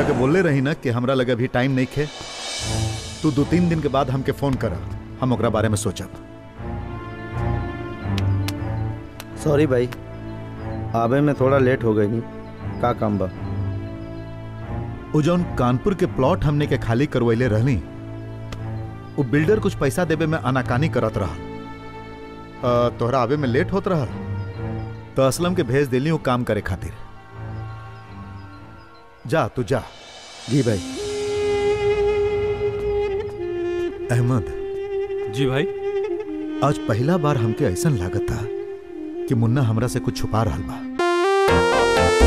तोरा के बोलले रही ना कि हमरा लगे अभी टाइम नहीं खे तू दो तीन दिन के बाद हमके फोन करा हम ओकरा बारे में सोचब सॉरी भाई आवे में थोड़ा लेट हो गई नहीं का काम बा उ जौन कानपुर के प्लॉट हमने के खाली करवैले रहली उ बिल्डर कुछ पैसा देवे में आनाकानी करत रहा अ, तोहरा आवे में लेट होत रहा तो असलम के भेज दिली उ काम करे खातिर जा तू जा जी भाई अहमद जी भाई आज पहला बार हमके ऐसा लागत था कि मुन्ना हमरा से कुछ छुपा रहा बा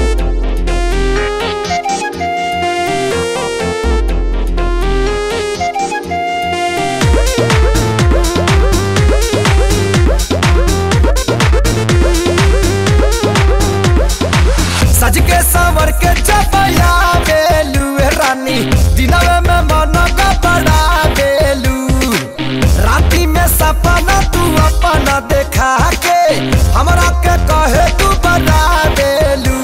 सज के सवर के चपया बेलू ए रानी दिनवे में मन का बड़ा बेलू राती में सपना तू अपना देखा के हमरा के कहे तू बड़ा बेलू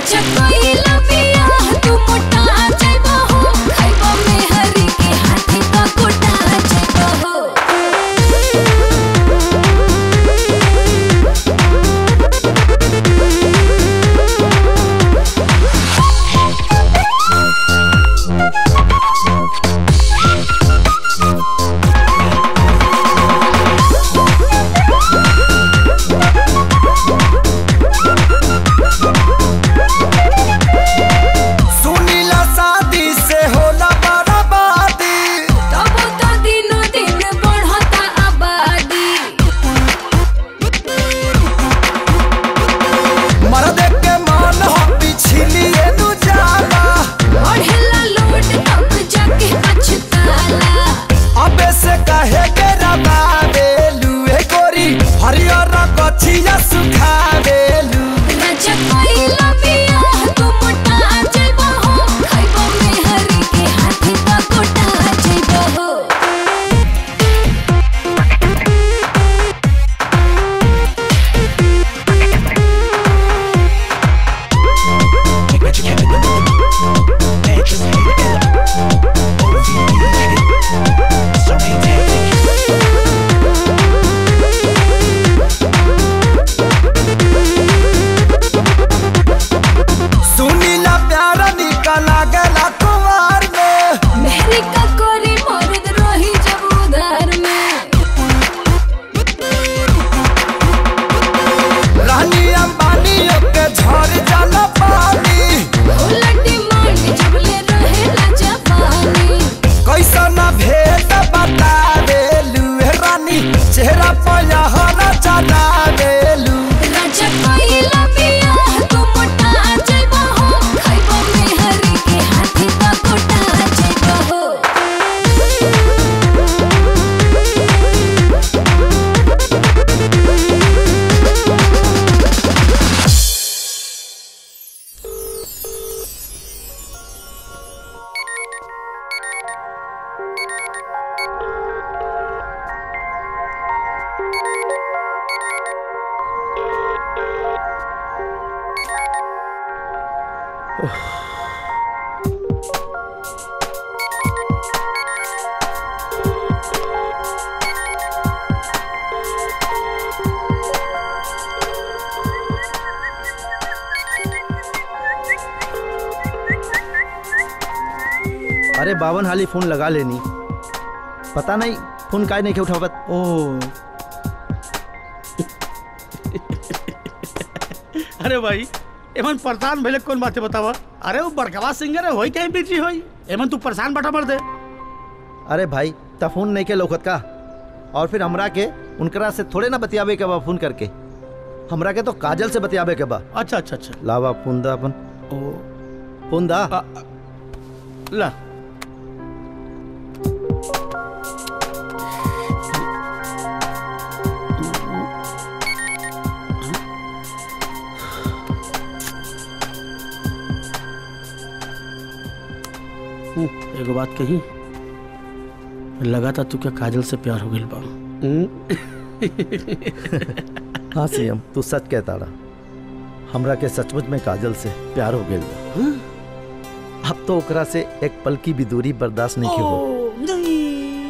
सुनीला शादी से होला बर्बादी मर्द के मन हो पिछलिए नु जाला अबे से कहे के रबा बेलू ए गोरी हरियर कछिया सुखा बेलू सुनीला प्यारा निकला गला कुमार में रानी अंबानी के झड़ जाला पानी कैसा ना भेद बता बेलू ए रानी चेहरा पर हरा चला बेलू अरे बावन हाली फोन लगा लेनी पता नहीं फोन काय नहीं के उठावत ओ अरे भाई एमन परेशान भइले कौन बात है बतावा अरे वो बड़कवा सिंगर है होई कहीं बिजी होई एमन तू परेशान बटा मर दे अरे भाई ता फोन नहीं के लौकत का और फिर हमरा के उनकरा से थोड़े ना बतियावे के बा फोन करके हमरा के तो काजल से बतियावे के बा अच्छा अच्छा अच्छा लावा फोन दा अपन ओ फोन दा आ, ला एगो बात कही लगा था तू क्या काजल से प्यार हो गई बा हाँ सीएम तू सच कहता रहा हमरा के सचमुच में काजल से प्यार हो गया अब तो ओकरा से एक पल की भी दूरी बर्दाश्त नहीं की हो ओ, नहीं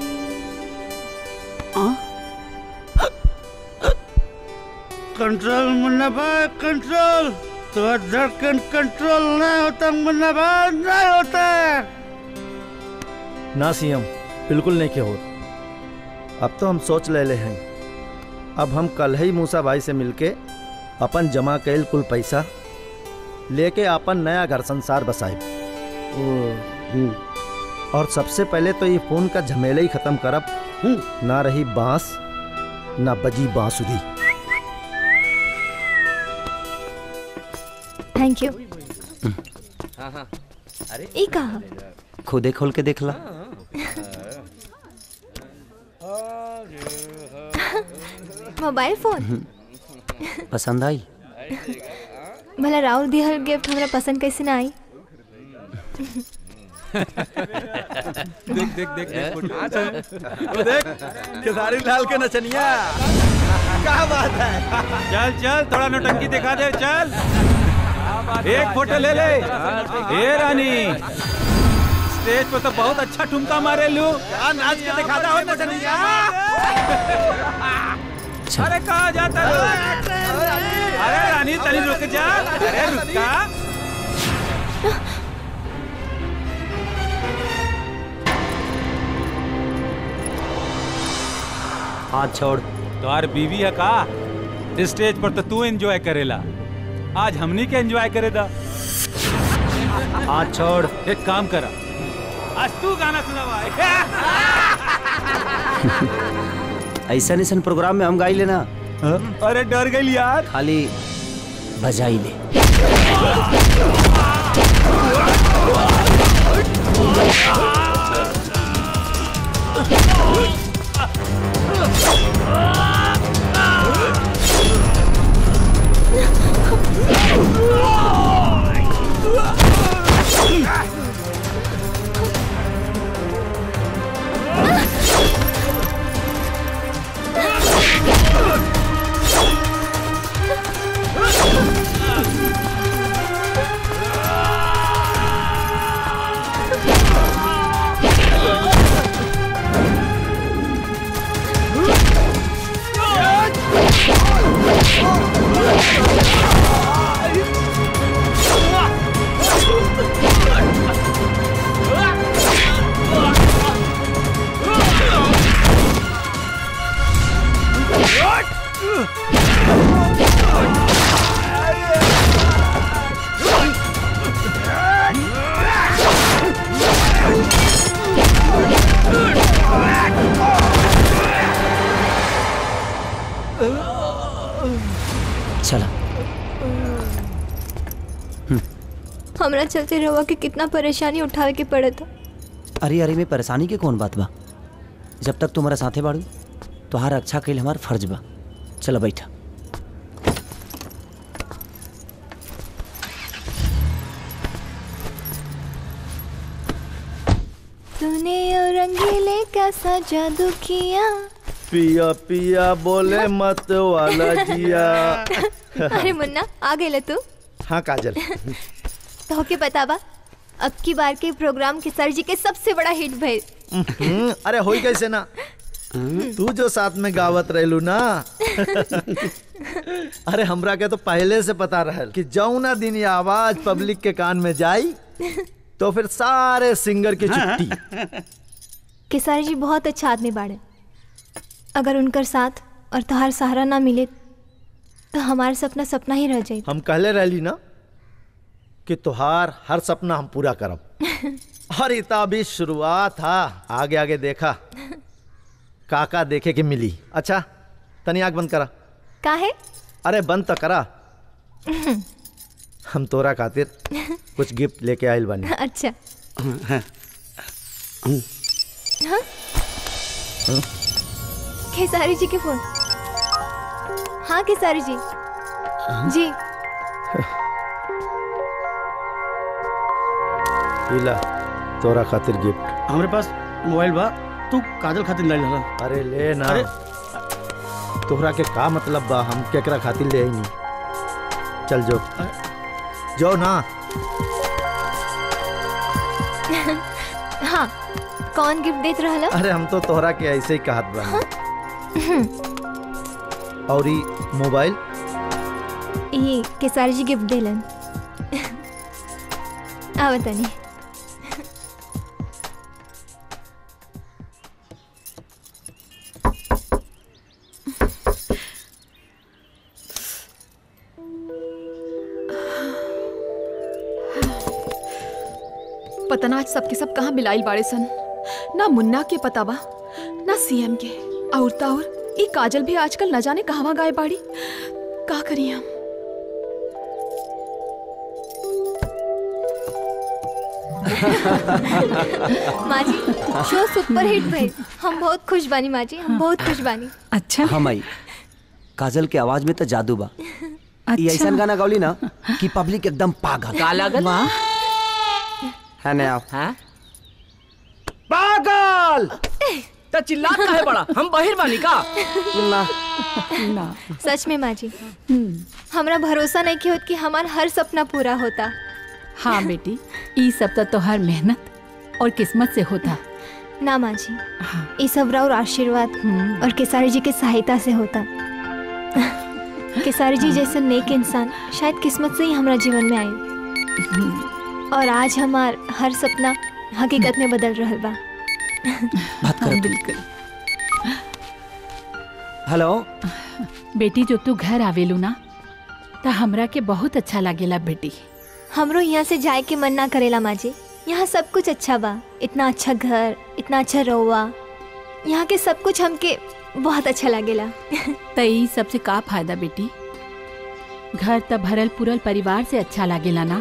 हाँ? कंट्रोल मुन्ना भाई कंट्रोल तो धड़कन कंट्रोल नहीं होता मुन्ना भाई नहीं होता ना सीएम बिल्कुल नहीं के हो अब तो हम सोच ले ले हैं अब हम कल ही मूसा भाई से मिलके अपन जमा कैल कुल पैसा लेके अपन नया घर संसार बसाए और सबसे पहले तो ये फोन का झमेले ही खत्म करब ना रही बांस ना बजी बांसुरी थैंक यू ई कहा खुदे खोल के देख ला मोबाइल फोन पसंद आई भला राहुल दिहल गिफ्ट हमरा पसंद कैसे ना आई खेसारी लाल के नचनिया क्या बात है चल चल थोड़ा नौटंकी दिखा दे चल एक फोटो ले ले ए रानी स्टेज पे तो बहुत अच्छा ठुमका मारे लू नाच के दिखाता हो नचनिया अरे कहा जाता लू अरे रानी तनी रुक जा अरे रुका हाथ छोड़ तोहार बीवी है का स्टेज पर तो तू एंजॉय करेला आज हमनी के एंजॉय करे दा हाथ छोड़ एक काम करा आज तू गाना सुनावा ऐसा ऐसा प्रोग्राम में हम गाई लेना अरे डर गई यार खाली बजाई ले चला हमरा चलते रहुआ के कितना परेशानी उठावे के पड़े था अरे अरे में परेशानी के कौन बात बा जब तक तुम्हारा साथे बाड़ू तोहार रक्षा कैल हमार फर्ज बा चलो बैठा तूने और रंगीले कैसा जादू किया पिया पिया बोले मत वाला जिया अरे मुन्ना आ गए तू हाँ काजल तो के पता बा अब की बार के प्रोग्राम के सर जी के सबसे बड़ा हिट भइल हम्म, अरे होई कैसे ना तू जो साथ में गावत रहलू ना अरे हमरा के तो पहले से पता रहल कि जौना दिन ये आवाज पब्लिक के कान में जाई तो फिर सारे सिंगर की छुट्टी केसारी जी बहुत अच्छा आदमी बाड़े अगर उनकर साथ और तहार सहारा ना मिले तो हमारा सपना सपना ही रह जाए हम कहले रहली ना कि तुहार हर सपना हम पूरा करब और इता भी शुरुआत था आगे आगे देखा काका देखे के मिली अच्छा तनी आग बंद करा का है अरे बंद तो करा हम तोरा खातिर कुछ गिफ्ट लेके आयल बानी अच्छा हाँ? खेसारी जी के फोन हाँ खेसारी जी जी इला तोरा खातिर गिफ्ट हमारे पास मोबाइल बा तू काजल खातिर नहीं लगा अरे ले ना अरे तोहरा के का मतलब बा हम केकरा खातिर ले आई नहीं चल जो जाओ ना हाँ कौन गिफ्ट देत रहला अरे हम तो तोहरा के ऐसे ही कहत बा और ई मोबाइल ये केसारी जी गिफ्ट देलन आवा तनी पता ना आज सबके सब कहाँ मिलाइल बाड़े सन ना मुन्ना के पता बा ना सीएम के और ता और ई काजल भी आजकल न जाने कहवा गाय बाड़ी का करी हम माँ जी शो सुपर हिट भइल हम बहुत खुश बानी माँ जी हम बहुत खुश बानी अच्छा हाँ माई काजल के आवाज में तो जादू बा ये ऐसा गाना गौली ना कि पब्लिक एकदम पागल का लागल है ना आप हाँ पागल तो चिल्लात काहे बड़ा हम बहिर बानी का ना ना सच में माँ जी हमरा भरोसा नहीं कि होत कि हमार हर सपना पूरा होता हाँ बेटी ई सब तो तोहार मेहनत और किस्मत से होता ना माँ जी ये सब और आशीर्वाद और केसारी जी के सहायता से होता केसारी जी जैसे नेक इंसान शायद किस्मत से ही हमारा जीवन में आए और आज हमार हर सपना हकीकत में बदल रहा बा बात हाँ, कर बिल्कुल हेलो बेटी जो तू घर आवेलू ना तो हमरा के बहुत अच्छा लागेला बेटी हमरो यहाँ से जाए के मन ना करेला माँ जी यहाँ सब कुछ अच्छा बा इतना अच्छा घर इतना अच्छा रहुआ यहाँ के सब कुछ हमके बहुत अच्छा लागेला तो ई सबसे का फायदा बेटी घर त भरल पुरल परिवार से अच्छा लागेला ना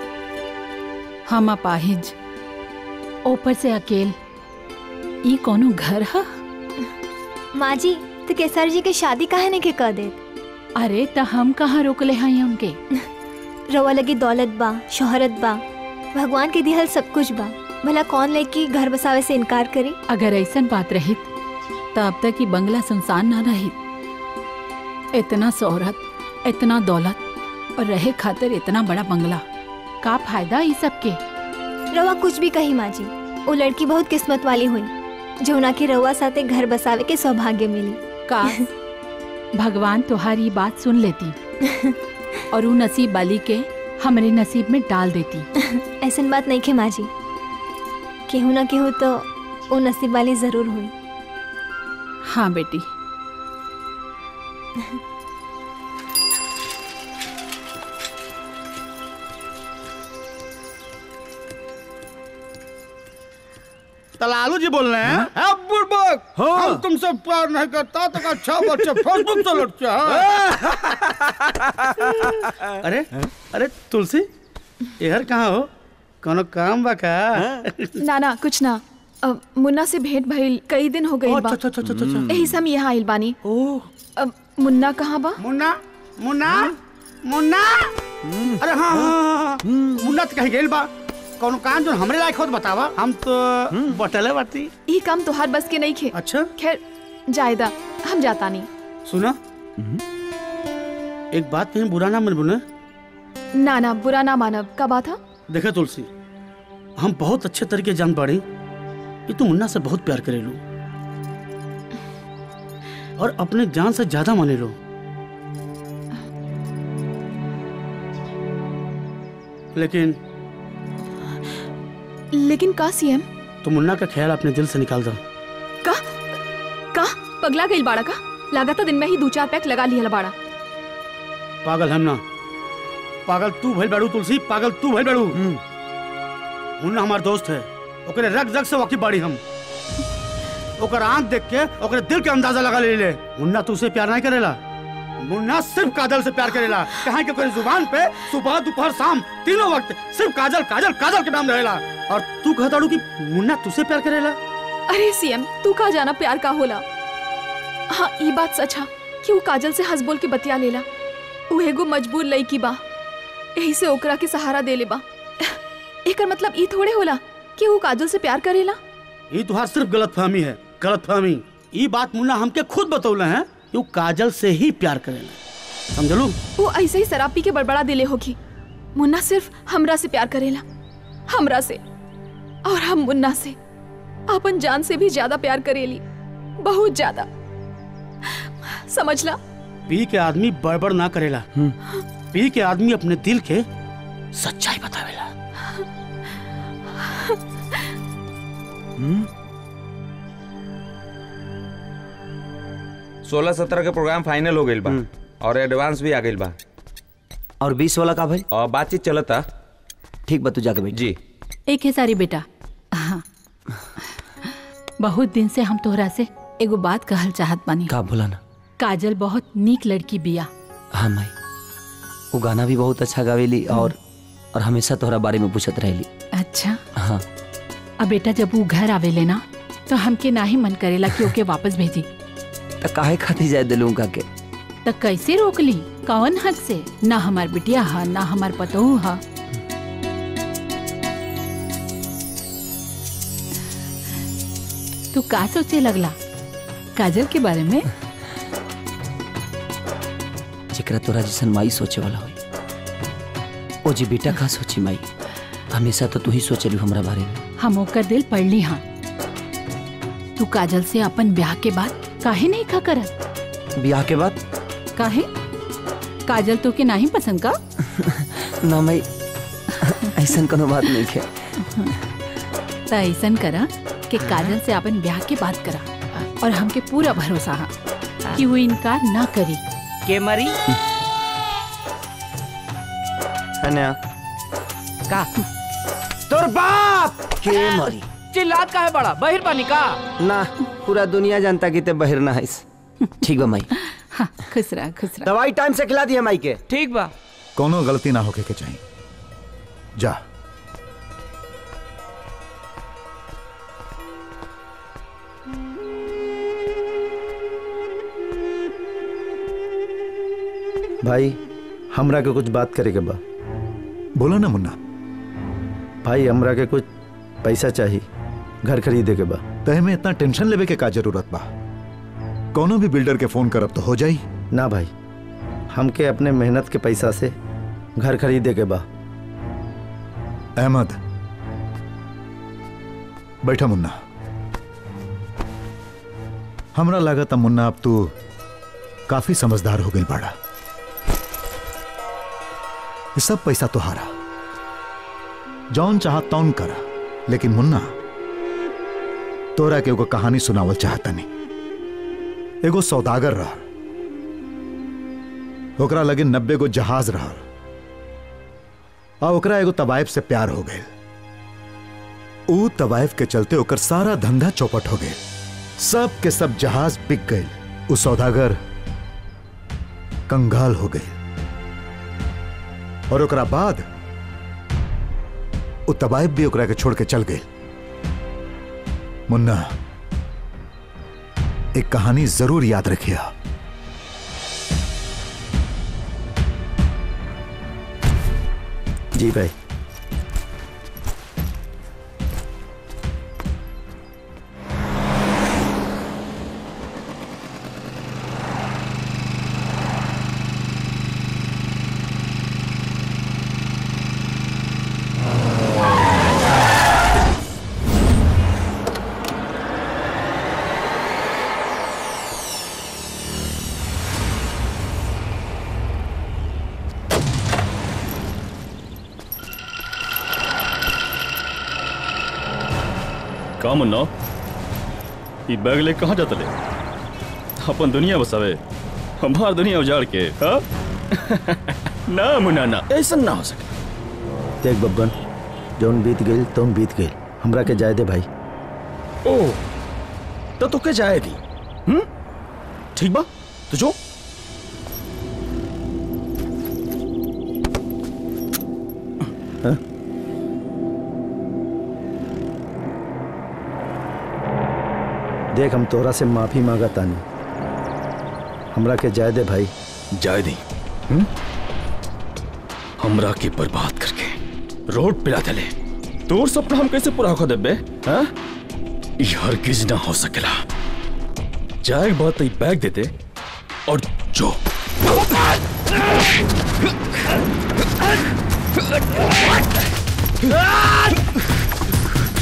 हम अपाहिज ऊपर से अकेल ई कोनो घर ह माँ जी तो केसर जी के शादी काहे ने के कर दे अरे त हम कहाँ रोकले हैं उनके रवा लगी दौलत बा शोहरत बा भगवान के दिहल सब कुछ बा भला कौन लेके घर बसावे से इनकार करी अगर ऐसन बात रहित तो अब तक ही बंगला सुनसान ना रहित इतना शोहरत इतना दौलत और रहे खातिर इतना बड़ा बंगला का फायदा ई सब के रवा कुछ भी कही माँ जी वो लड़की बहुत किस्मत वाली हुई जो उना के रवा साथे घर बसावे के सौभाग्य मिली का भगवान तुम्हारी बात सुन लेती और वो नसीब वाली के हमरे नसीब में डाल देती ऐसन बात नहीं खे माँ जी केहू ना केहू तो वो नसीब वाली जरूर हुई हाँ बेटी तलालू जी बोल रहे हैं हाँ? बुड़बक हम तुमसे प्यार नहीं करता तो अच्छा बच्चे फेसबुक से लुट के हाँ? अरे अरे तुलसी इधर कहाँ हो कोनो काम बा का ना ना कुछ ना अब मुन्ना से भेंट भइल कई दिन हो गई बा अच्छा अच्छा अच्छा अच्छा अच्छा। यही से हम यहाँ आइल बानी ओह अब मुन्ना कहाँ बा मुन्ना मुन्ना मुन्ना अरे हाँ हाँ, हाँ हाँ। मुन्ना तो कहीं गेल बा कोनो काम जो हमरे लायक होत बतावा हम तो बटले बाती ये काम तोहार बस के नहीं खे अच्छा खैर जायदा हम जाता नहीं सुना एक बात कहीं बुरा ना मन बुने ना ना बुरा ना मानब का बात है देखे तुलसी हम बहुत अच्छे तरीके जान पाड़ी कि तू मुन्ना से बहुत प्यार करे लो और अपने जान से ज्यादा माने लो लेकिन लेकिन का सीएम तू मुन्ना का ख्याल अपने दिल से निकाल दो का का पगला गई बाड़ा का लागत दिन में ही दो चार पैक लगा लिया बाड़ा पागल हम ना पागल तू भइल बाड़ू तुलसी पागल तू भइल बाड़ू मुन्ना हमार दोस्त है ओकरे रग रग से वाकिफ बाड़ी हम ओकर आंख देख के ओकरे दिल के अंदाजा लगा ले ले मुन्ना तुझसे प्यार नहीं करेला मुन्ना सिर्फ काजल से प्यार करेला कहा कि ओकरे जुबान पे सुबह दोपहर शाम तीनों वक्त सिर्फ काजल काजल काजल के नाम रहेला और तू कहताड़ू कि मुन्ना तुझसे प्यार करेला अरे सीएम तू का जाना प्यार का होला हाँ ये बात सच है कि वो काजल से हंस बोल के बतिया लेला वो एगो मजबूर लड़की बा यही से ओकरा के सहारा दे ले बा एकर मतलब ई थोड़े होला कि वो काजल से प्यार करेला ये तुहार सिर्फ गलत फहमी है गलत फहमी ये बात मुन्ना हमके खुद बतौले हैं कि वो काजल से ही प्यार करेला समझलू वो ऐसे ही शराब पी के बड़बड़ा दिले होगी मुन्ना सिर्फ हमरा से प्यार करेला हमरा से और हम मुन्ना से अपन जान से भी ज्यादा प्यार करेली बहुत ज्यादा समझला पी के आदमी बड़बड़ ना करेला पी के आदमी अपने दिल के सच्चाई बतावेला सोलह सत्रह के प्रोग्राम फाइनल हो गईल बा और एडवांस भी आ गईल बा और बीस वाला का भाई और बातचीत चलता ठीक बा तू जाके बैठ जी एक है सारी बेटा हाँ बहुत दिन से हम तोहरा से एगो बात कहल चाहत बानी का बोला ना काजल बहुत नीक लड़की बिया हाँ माई वो गाना भी बहुत अच्छा गावेली और और हमेशा तोहरा बारे में पूछत रहेली अच्छा हाँ अब बेटा जब वो घर आवेले ना तो हमके ना ही मन करेला कि ओके वापस भेजी तो काहे खाती जाए दिलू का के तो कैसे रोक ली कौन हक से ना हमार बिटिया हा ना हमार पतोहू हा तू का सोचे लगला काजल के बारे में जेकरा तोरा जैसन माई सोचे वाला होई ओ जी बेटा का सोची माई हमेशा तो तू ही सोचलू हमरा बारे में हम ओकर दिल पढ़ ली हाँ तू काजल से अपन ब्याह के बाद काहे नहीं खा करत ब्याह के बाद काहे काजल तो के नहीं पसंद का ना माई ऐसा कोनो बात नहीं है त ऐसन करा कि काजल से अपन ब्याह के बात करा और हमके पूरा भरोसा है कि वो इनकार ना करी के मरी अनया का तोर बाप के मरी चिल्लात का है बड़ा बहिर पानी का ना पूरा दुनिया जानता कि ते बहिर ना है ठीक बा माई हाँ खुश रहा खुश रहा दवाई टाइम से खिला दिया माई के ठीक बा कोनो गलती ना होके के चाहिए जा भाई हमरा के कुछ बात करे के बा बोलो ना मुन्ना भाई हमरा के कुछ पैसा चाहिए घर खरीदे के बा तहे में इतना टेंशन लेवे के का जरूरत बा कोनो भी बिल्डर के फोन करब तो हो जाई ना भाई हमके अपने मेहनत के पैसा से घर खरीदे के बा अहमद बैठा मुन्ना हमरा लागत मुन्ना अब तू काफी समझदार हो गई बाड़ा ये सब पैसा तुहारा जौन चाह तौन करा लेकिन मुन्ना तोरा के एगो कहानी सुनावल चाहता नहीं एगो सौदागर रह ओकरा लगे नब्बे गो जहाज रह आ ओकरा एगो तवाइफ से प्यार हो गए ऊ तवाइफ के चलते ओकर सारा धंधा चौपट हो गए सब के सब जहाज बिक गए ऊ सौदागर कंगाल हो गए और ओकरा बाद ऊ तवाइफ भी ओकरा के छोड़ के चल गए मुन्ना एक कहानी जरूर याद रखिया जी भाई का मुन्ना ई बैग ले कहाँ जाता ले अपन दुनिया बसावे हमार दुनिया उजाड़ के हाँ? ना मुन्ना ना ऐसा ना हो सके देख बब्बन जौन बीत गई तौन बीत गई हमरा के जाए दे भाई ओ तो तुके जाएगी हम्म ठीक बा तो जो हाँ? देख हम तोहरा से माफी मांगा तानी हमरा के जाए दे भाई जाए दी हम्म? हमरा के बर्बाद करके रोड पिला दले तोर सपना हम कैसे पूरा कर देबे हाँ ई हरगिज ना हो सकेला जाए बात ई बैग दे दे और जो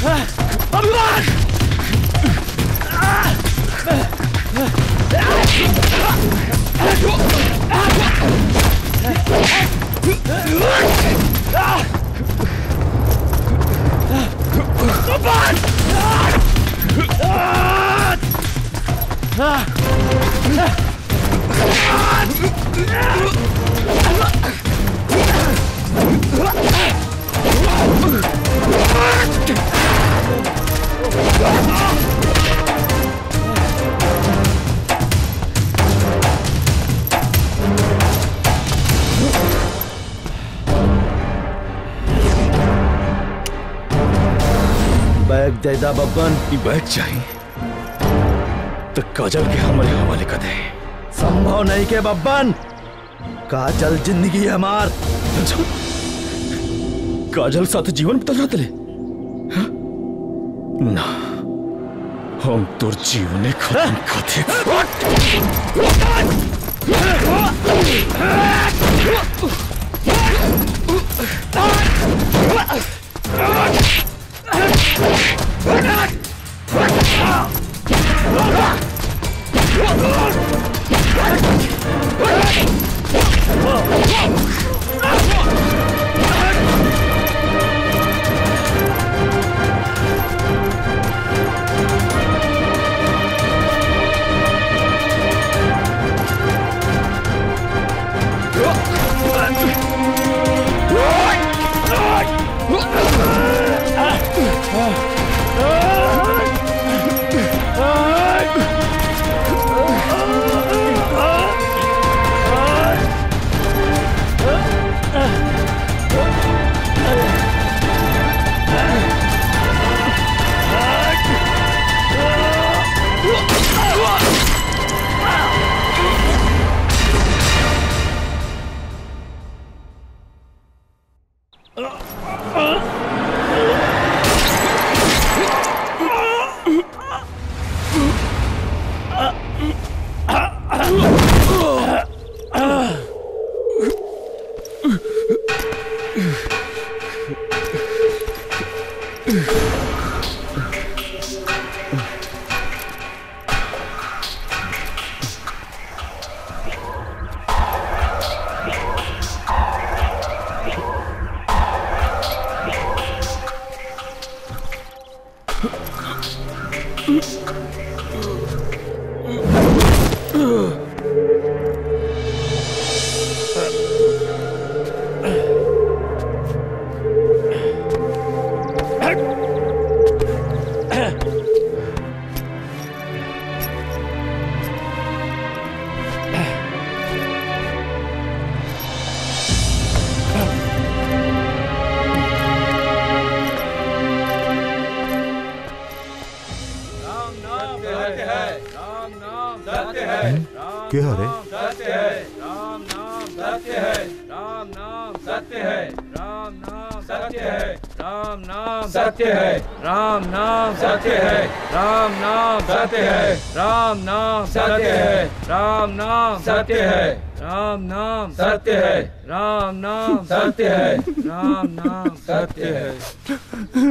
बैग दे दा बब्बन ई बैग चाहिए तो काजल के हमारे हवाले कर दे संभव नहीं के बब्बन काजल जिंदगी है हमार काजल साथ जीवन बिता रहा तले हाँ? ना हम तोर जीवने खत्म खाते के हरे सत्य है राम नाम सत्य है राम नाम सत्य है राम नाम सत्य है राम नाम सत्य है राम नाम सत्य है राम नाम सत्य है राम नाम सत्य है राम नाम सत्य है राम नाम सत्य है राम नाम सत्य है राम नाम सत्य है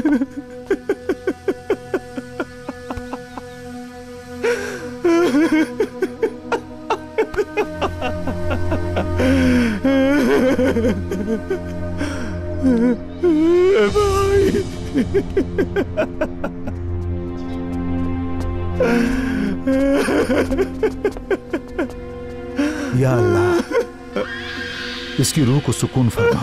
या अल्लाह इसकी रूह को सुकून फरमा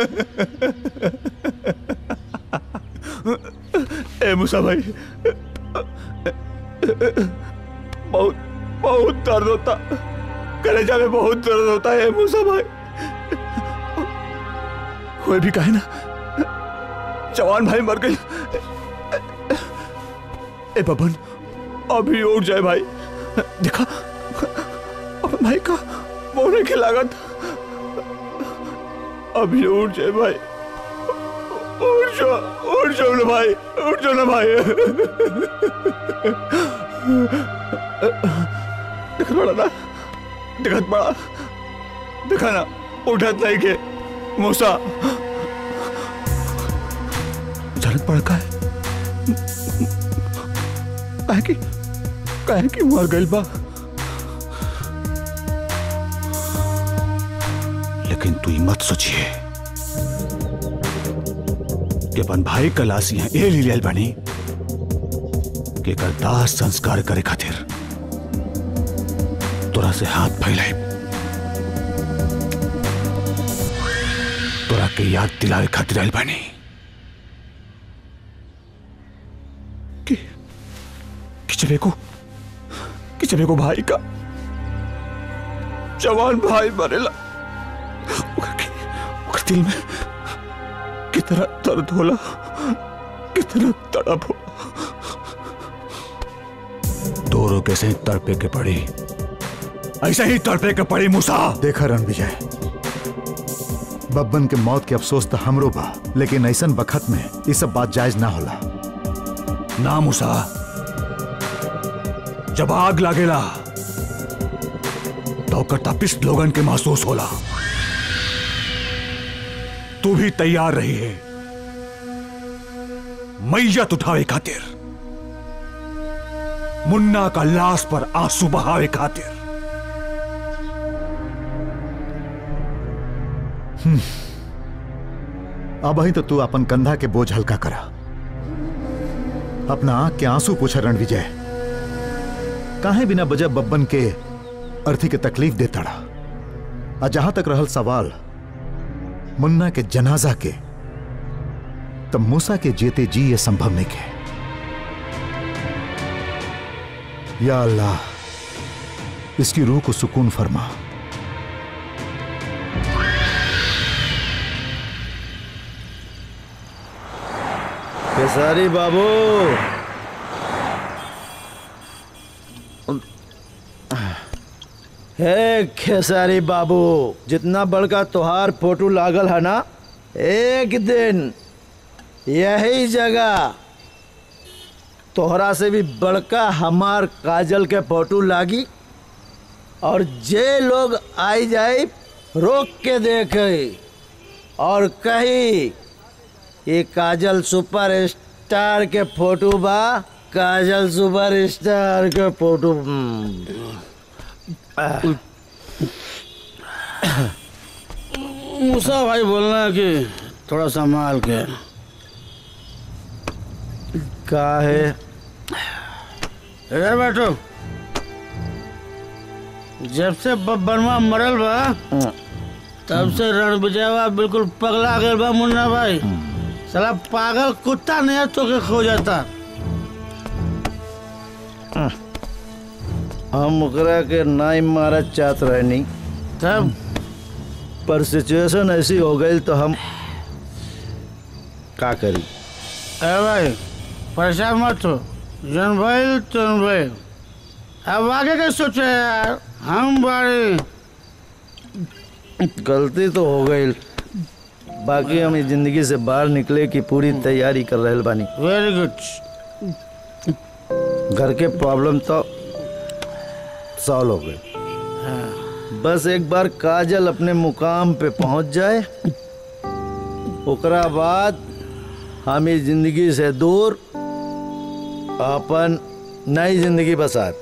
ए मूसा भाई बहुत बहुत दर्द होता कलेजा में बहुत दर्द होता है मूसा भाई कोई भी कहे ना जवान भाई मर गई ए बबन अभी उठ जाए भाई देखा अपन भाई का मोने की लागत अभी उठ जाए भाई उठ जाओ उठ जाओ ना भाई उठ जाओ ना भाई दिखत पड़ा ना दिखत पड़ा दिखा ना उठत नहीं के मूसा जरूरत पड़ का है काहे की काहे की मर गइल बा लेकिन तू ई मत सोचिए कि अपन भाई का लाश यहाँ ए ले लियल बानी कि एकर दाह संस्कार करे खातिर तोरा से हाथ फैलाई तोरा के याद दिलावे खातिर आइल बानी कि कि चले को कि चले को भाई का जवान भाई मरेला ओकर के- ओकर दिल में कितना दर्द होला कितना तड़प होला दोनों कैसे ही तड़पे के पड़ी ऐसे ही तड़पे के पड़ी मूसा देखा रणविजय बब्बन के मौत के अफसोस तो हमरो बा लेकिन ऐसन बखत में ये सब बात जायज ना होला ना मूसा जब आग लागेला तो ओकर तपिश लोगन के महसूस होला तू भी तैयार रही है मैयत उठावे खातिर मुन्ना का लाश पर आंसू बहावे खातिर अब ही तो तू अपन कंधा के बोझ हल्का करा अपना आंख के आंसू पूछा रणविजय काहे बिना वजह बब्बन के अर्थी के तकलीफ देता रहा आ जहां तक रहल सवाल मुन्ना के जनाजा के तब मूसा के जेते जी ये संभव नहीं के या अल्लाह इसकी रूह को सुकून फरमा खेसारी बाबू हे खेसारी बाबू जितना बड़का तोहार फोटो लागल है ना एक दिन यही जगह तोहरा से भी बड़का हमार काजल के फोटो लागी और जे लोग आई जाए रोक के देखे और कही ये काजल सुपर स्टार के फोटो बा काजल सुपर स्टार के फोटो हम्म। मूसा भाई बोलना कि थोड़ा संभाल के का है इधर बैठो जब से बब्बनवा मरल बा तब से रणविजयवा बिल्कुल पगला गए बा मुन्ना भाई साला पागल कुत्ता नहीं तो के खो जाता हम ओकरा के नाई मारत चाहत रहनी तब पर सिचुएशन ऐसी हो गई तो हम का करी अरे भाई परेशान मत हो जन भाई तुम भाई अब आगे क्या सोचे यार हम बारी गलती तो हो गई बाकी हम इस जिंदगी से बाहर निकले की पूरी तैयारी कर रहे बानी वेरी गुड घर के प्रॉब्लम तो सॉल्व हो गए बस एक बार काजल अपने मुकाम पे पहुंच जाए ओकरा बाद हम इस जिंदगी से दूर अपन नई जिंदगी बसात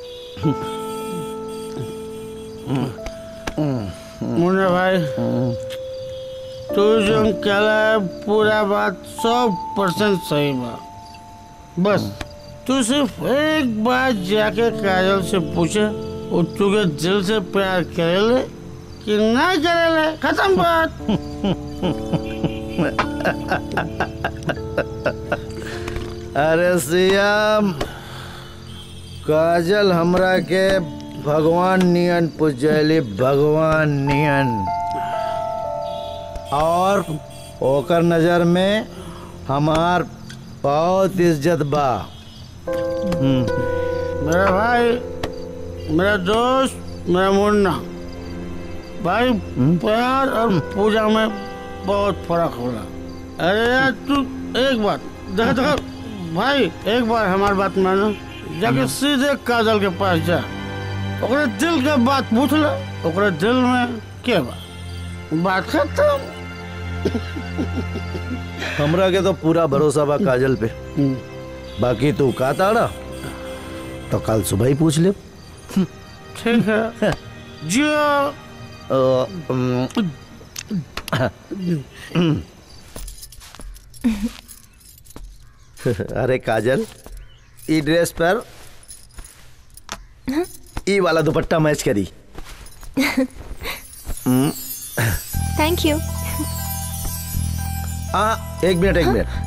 मुन्ना भाई तू जो कहला है पूरा बात सौ परसेंट सही बा बस तू सिर्फ एक बार जाके काजल से पूछे वो तुझे दिल से प्यार करेले कि ना करेले खत्म बात अरे सियाम काजल हमरा के भगवान नियन पूजली भगवान नियन और ओकर नजर में हमार बहुत इज्जत बा हम्म, मेरा भाई मेरा दोस्त मेरा मुन्ना भाई प्यार और पूजा में बहुत फर्क होला अरे यार तू एक बात देखा देखा भाई एक बार हमारी बात मानो जाके सीधे काजल के पास जा ओकरे दिल के बात पूछ ले ओकरे दिल में के बा बात खत्म हमरा के तो पूरा भरोसा बा काजल पे बाकी तू का ताड़ा तो कल सुबह ही पूछ ले ठीक है जियो अ, अम, अरे काजल ई ड्रेस पर ई वाला दुपट्टा मैच करी हम्म, थैंक यू हाँ एक मिनट एक मिनट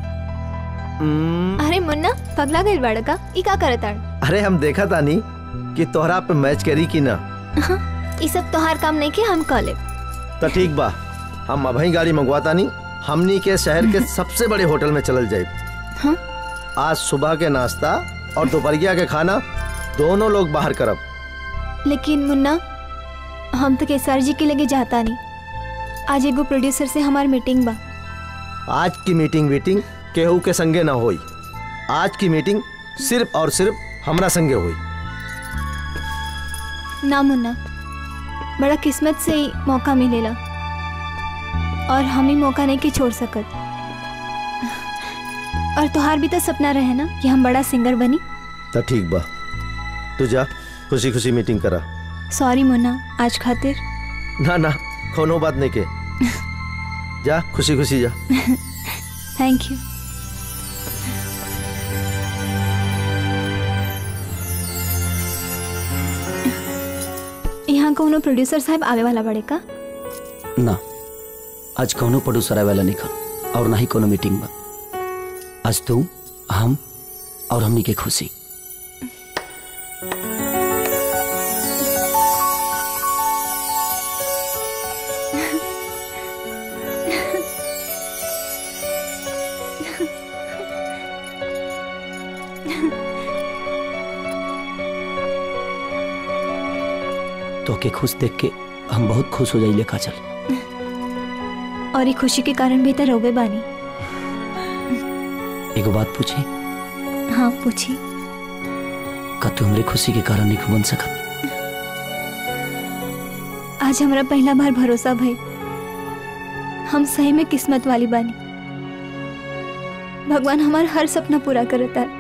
हम्म, अरे मुन्ना पगला गई बाड़ा का ई का करत आड़ अरे हम देखा तानी कि तोहरा पे मैच करी कि ना ई सब तोहार काम नहीं के हम कह लेब तो ठीक बा हम अभी गाड़ी मंगवाता नहीं हमनी के शहर के सबसे बड़े होटल में चलल जाए हाँ? आज सुबह के नाश्ता और दोपहरिया के खाना दोनों लोग बाहर करब लेकिन मुन्ना हम तो केसर जी के लगे जाता नहीं आज एगो प्रोड्यूसर से हमार मीटिंग बा आज की मीटिंग वीटिंग केहू के संगे ना होई आज की मीटिंग सिर्फ और सिर्फ हमरा संगे हुई ना मुन्ना बड़ा किस्मत से ही मौका मिलेला और हम ही मौका नहीं के छोड़ सकत और तुहार भी तो सपना रहे ना कि हम बड़ा सिंगर बनी तो ठीक बा तू जा खुशी खुशी मीटिंग करा सॉरी मुन्ना आज खातिर ना ना कोनो बात नहीं के जा खुशी खुशी जा थैंक यू यहाँ कोनो प्रोड्यूसर साहब आवे वाला बड़े का ना आज कौनो प्रोड्यूसर आए वाला नहीं खा और ना ही कोनो मीटिंग बा आज तू हम और हमनी के खुशी तो के खुश देख के हम बहुत खुश हो जाइले काजल और ये खुशी के कारण भी तो रोबे बानी एगो बात पूछी हाँ पूछी का तू हमरे खुशी के कारण नहीं बन सकत आज हमारा पहला बार भरोसा भाई हम सही में किस्मत वाली बानी भगवान हमारा हर सपना पूरा करता है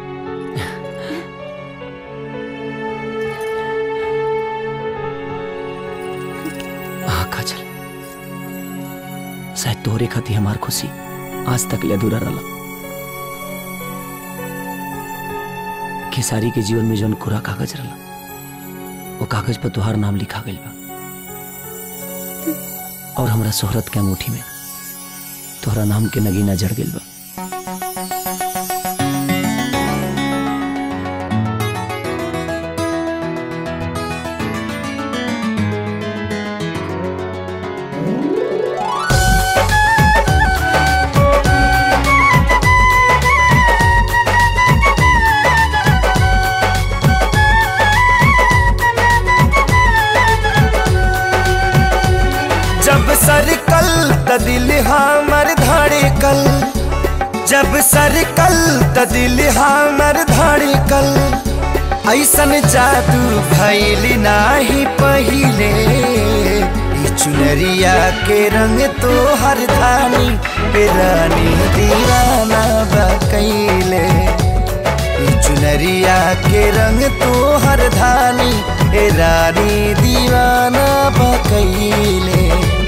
हाँ काजल शायद तोहरे खाती हमार खुशी आज तक ले अधूरा रहा खेसारी के जीवन में जौन कोरा कागज रहा वो कागज पर तुहार नाम लिखा गई बा और हमरा शोहरत के अंगूठी में तोहरा नाम के नगीना जड़ गई बा जब सरकल त दिल हमर धड़कल जब सरकल त दिल हमर धड़कल ऐसन जादू भैल नाही पहिले ई चुनरिया के रंग तो हर धानी पे रानी दीवाना बकैले ई चुनरिया के रंग तो हर धानी ए रानी दीवाना बकैले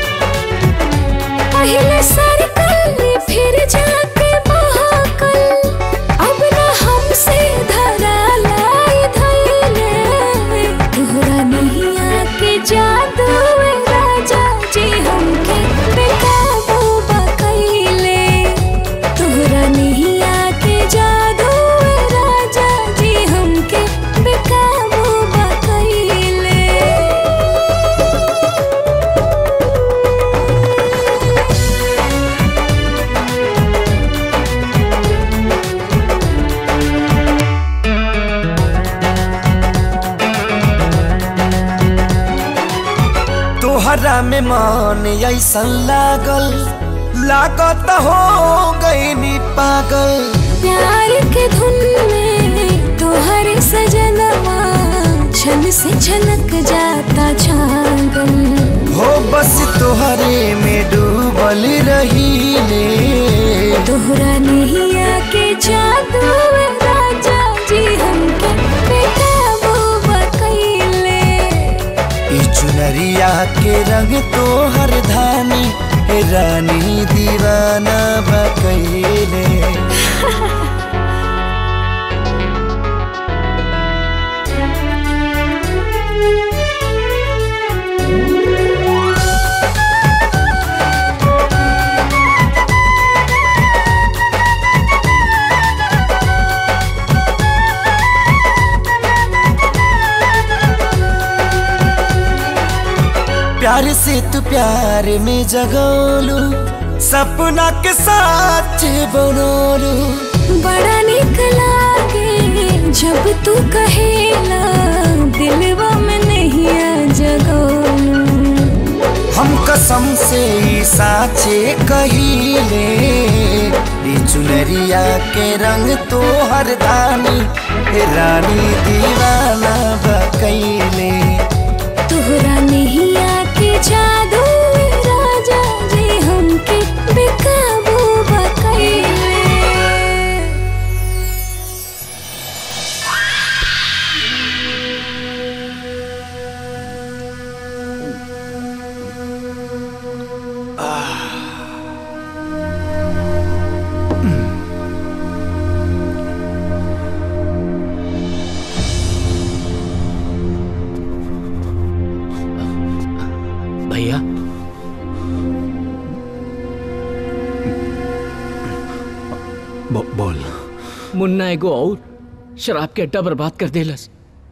पहले सरकल फिर जाके महाकल अब न हमसे धरा लाई धैले तोहरा नहीं आके जादू ए राजा जी हमके बेकाबू बकैले तोहरा नहीं आके जादू ए राजा जी हमके बेकाबू बकैले तोहरा में मन ऐसन लागल लागत हो गई पागल प्यार के धुन में तोहर सजनवा छन से छलक जाता छागल हो बस तोहरे में डूबल रही तोहरा नहीं आके जादू चुनरिया के रंग तो हर धानी हे रानी दीवाना बकैले प्यार से तू प्यार में जगोलू सपना के साथ बनोलू बड़ा निक लागे जब तू कहेला दिलवा में नहीं आ जगोलू हम कसम से ई साचे कहिले ई चुनरिया के रंग तो हर दानी हे रानी दीवाना बकैले तोहरा नहीं आके जादू राजा जी हमके बेकाबू बकैले भैया बो, बोल मुन्ना एगो और शराब के अड्डा बर्बाद कर देलस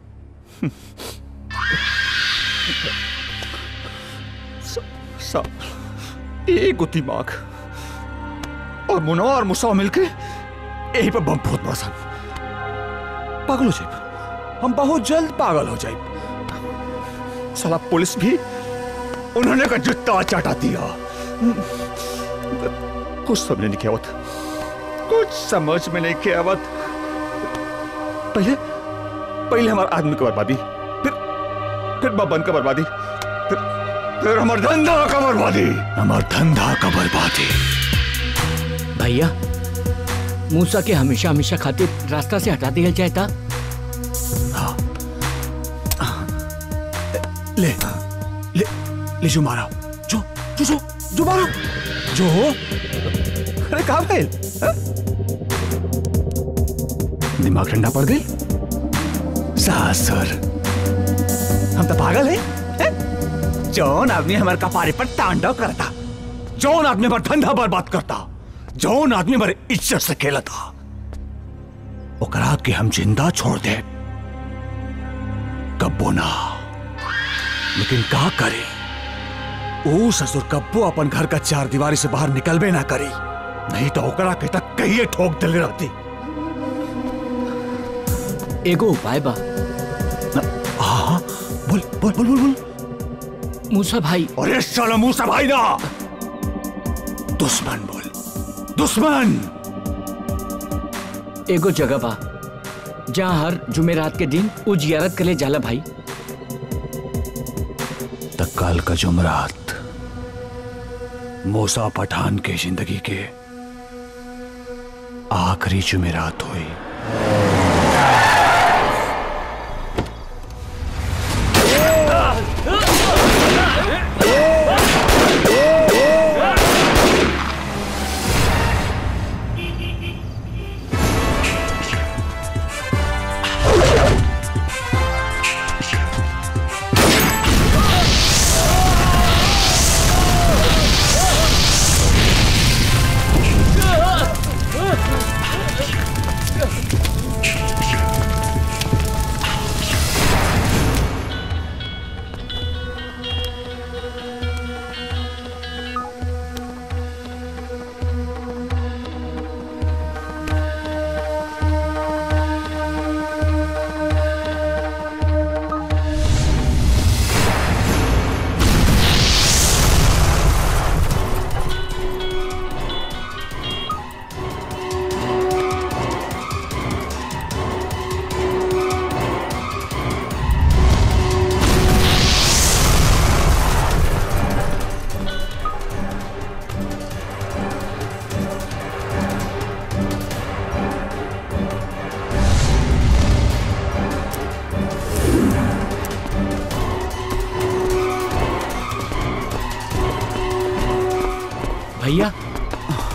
सब एगो दिमाग और मुनो और मुसा मिलके यही पर बम बहुत बरसन पागल हो जाए हम बहुत जल्द पागल हो जाए साला पुलिस भी उन्होंने का जूता चाटा दिया कुछ समझ नहीं आवत कुछ समझ में नहीं के आवत पहले पहले हमारे आदमी की बर्बादी फिर फिर बबन का बर्बादी फिर फिर हमार धंधा का बर्बादी हमार धंधा का बर्बादी भैया मूसा के हमेशा हमेशा खातिर रास्ता से हटा दिया जाए था ले ले ले जो मारा जो जो जो जो मारो जो अरे कहा गए हाँ? दिमाग ठंडा पड़ गई सासुर हम तो पागल है, हैं? जौन आदमी हमारे कपारे पर तांडव करता जौन आदमी पर धंधा बर्बाद करता जौन आदमी हमारे इज्जत से खेलता ओकरा के हम जिंदा छोड़ दे कब्बो ना लेकिन का करे ओ ससुर कब्बो अपन घर का चार दीवारी से बाहर निकलबे ना करी नहीं तो ओकरा के तक कहिए ठोक दिले रहती एगो उपाय बा हाँ बोल बोल बोल बोल बोल मूसा भाई अरे साला मूसा भाई ना दुश्मन बोल दुश्मन एगो जगह बा जहाँ हर जुमेरात के दिन उ जियारत करे जाला भाई तत्काल का जुमरात मूसा पठान के जिंदगी के आखिरी जुमेरात हुई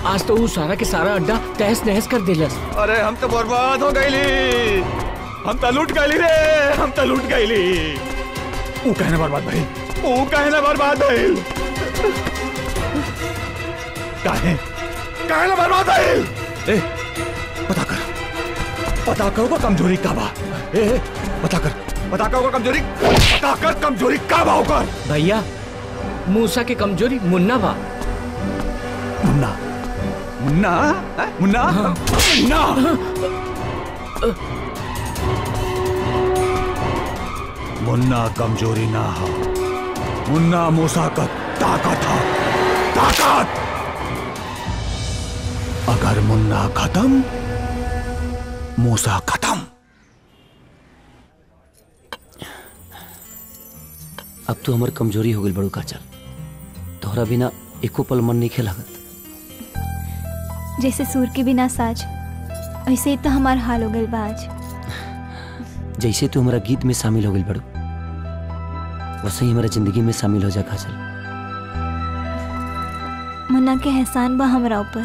आज तो वो सारा के सारा अड्डा तहस नहस कर दिलस अरे हम तो बर्बाद हो गईली हम तो लूट गईली रे हम तो लूट गईली ऊ कहने बर्बाद भाई ऊ कहने बर्बाद भइल काहे काहे ना बर्बाद भइल ए पता कर पता कर ओकर कमजोरी का बा ए ए, पता कर पता कर ओकर कमजोरी पता कर कमजोरी का बा ओकर भैया मूसा के कमजोरी मुन्ना बा मुन्ना मुन्ना हैं? मुन्ना मुन्ना मुन्ना कमजोरी ना हो मुन्ना मूसा का ताकत हो ताकत अगर मुन्ना खत्म मूसा खत्म अब तो हमार कमजोरी हो गई बड़ू काचल तोहरा बिना एको पल मन नहीं खेलागत जैसे सूर के बिना साज ऐसे ही तो हमार हाल हो गइल बा आज जैसे तू हमारा गीत में शामिल हो गई बड़ू वैसे ही हमारा जिंदगी में शामिल हो जा काजल मुन्ना के एहसान बा हमरा ऊपर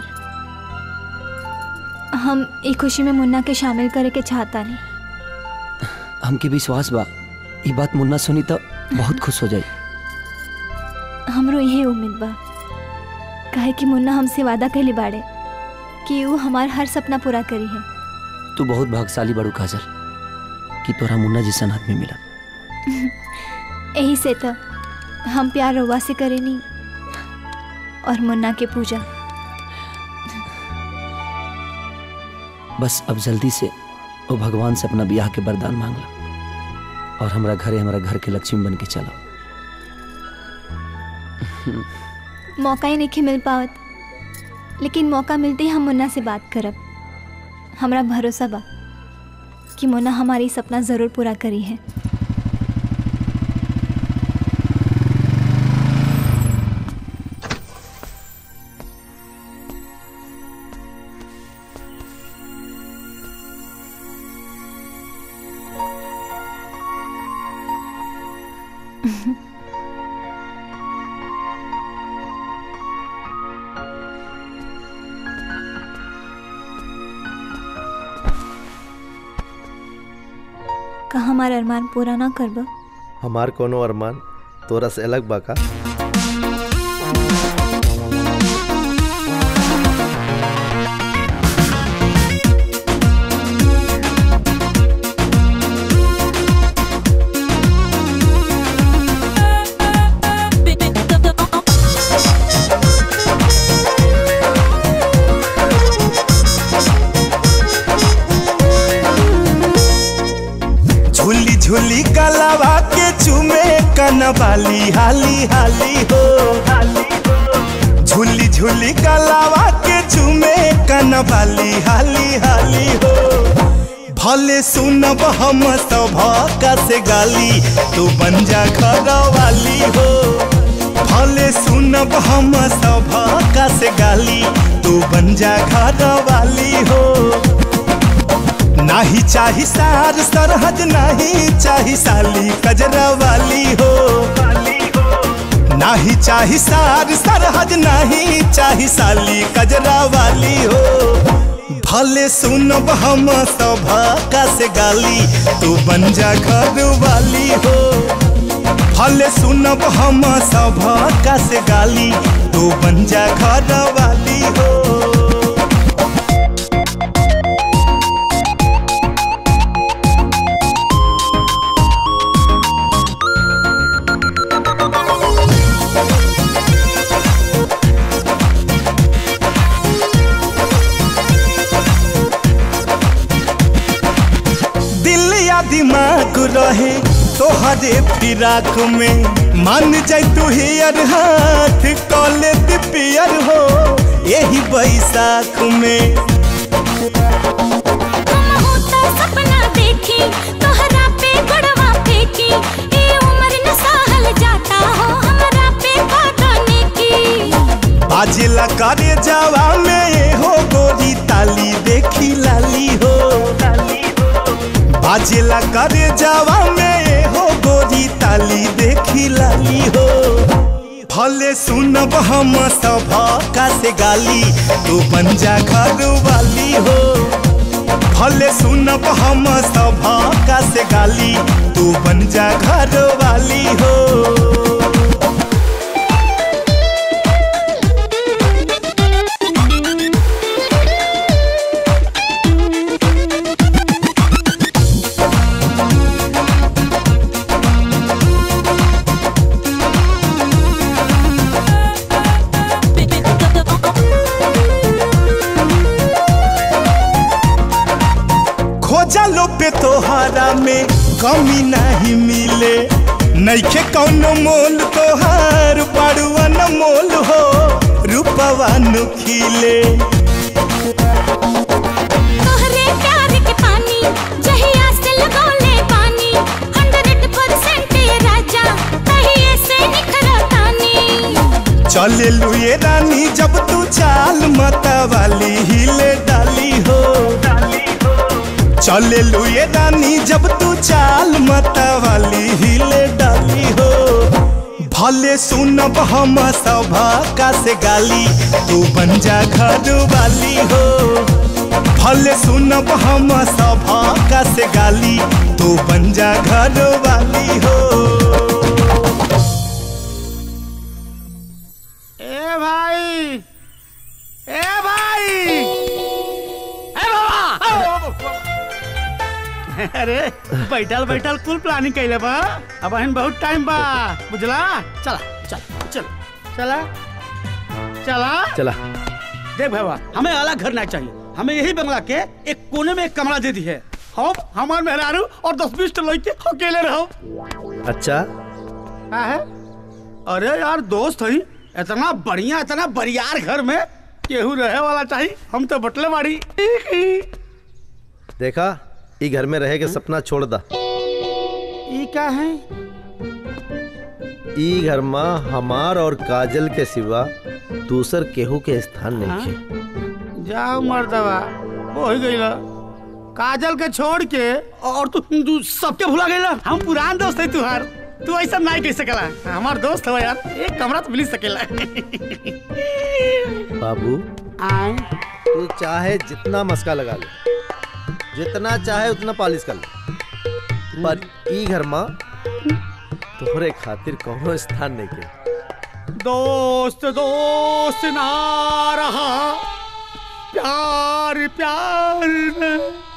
हम ई खुशी में मुन्ना के शामिल करे के चाहता नहीं हमके विश्वास बा ये बात मुन्ना सुनी तो बहुत खुश हो जाई हमरो यही उम्मीद बा काहे कि मुन्ना हमसे वादा कहले बाड़े कि वो हमार हर सपना पूरा करी है तू बहुत भाग्यशाली बड़ू काजल कि तोरा मुन्ना जैसा आदमी मिला यही से तो हम प्यार रउआ से करेनी और मुन्ना के पूजा बस अब जल्दी से वो भगवान से अपना ब्याह के वरदान मांग ला और हमारा घरे हमारा घर के लक्ष्मी बन के चला मौका ही नहीं मिल पावत लेकिन मौका मिलते ही हम मुन्ना से बात करब हमरा भरोसा बा कि मुन्ना हमारी सपना ज़रूर पूरा करी है का हमार अरमान पूरा ना करब हमार कोनो अरमान तोरा से अलग बा का झूली झूली कलावा के चूमे कनवाली हाली हाली हो झूली झूली कलावा के चूमे कनवाली हाली हाली हो भले सुनब हम सब का से गाली तू बन जा घर वाली हो भले सुनब हम सब का से गाली तू बन जा घर वाली हो नाही चाही सार सरहद नाही चाही साली कजरा वाली हो नाही चाही सार सरहद नाही चाही साली कजरा वाली हो भले सुनब हम सब का से गाली तू बन जा घर वाली हो भले सुनब हम सब का से गाली तू बन जा घर वाली हो दिल या दिमाग रहे तोहरे फिराक में मान जाय तू हियर हाथ कॉले पियर हो यही बैसाख में सपना देखी तोहरा पे गड़वा फेंकी ए उम्र न सहल जाता हो हमरा पे कदने की बाजेला करे जावा में ये हो गोरी ताली देखी लाली हो बाजेला करे जावा में ये हो गोरी ताली देखी लाली हो भले सुनब हम सभा का से गाली तू बन जा घर वाली हो भले सुनब हम सभा का से गाली तू बन जा घर वाली हो खोजा लो पे तोहारा में कमी नहीं मिले नैखे कौनो मोल तोहार बड़ुआ न मोल हो रूपवा नु खिले तोहरे प्यार के पानी जहिया से लगौले पानी 100% ये राजा तहिए से निखरा तानी चले लुए रानी जब तू चाल मता वाली हिले डाली हो चले लुए रानी जब तू चाल मता वाली हिले डाली हो भले सुनब हम सभा का से गाली तू बन जा घर वाली हो भले सुनब हम सभा का से गाली तू बन जा घर वाली हो ए भाई ए भाई ए बाबा अरे बैठल बैठल कुल प्लानिंग कैले बा अब हन बहुत टाइम बा बुझला चला चल चल चला चला चला देख बाबा हमें अलग घर ना चाहिए हमें यही बंगला के एक कोने में एक कमरा दे दी है हम हमार मेहरारू और दस बीस लड़के अकेले रहो अच्छा का है अरे यार दोस्त हई इतना बढ़िया इतना बरियार घर में केहू रहे वाला चाहिए हम तो बटले बाड़ी देखा ई घर में रहे के सपना छोड़ दा ई क्या है ई घर में हमार और काजल के सिवा दूसर केहू के स्थान नहीं है जाओ मर्दवा हो ही गई काजल के छोड़ के और तू तू सबके भुला गई हम पुरान दोस्त है तुहार तू ऐसा नहीं कह सकला हमार दोस्त हो यार एक कमरा तो मिल सकेला बाबू आए तू चाहे जितना मस्का लगा ले जितना चाहे उतना पालिश कर ले पर ई घर में तोहरे खातिर कोनो स्थान नहीं के दोस्त दोस्त ना रहा प्यार प्यार न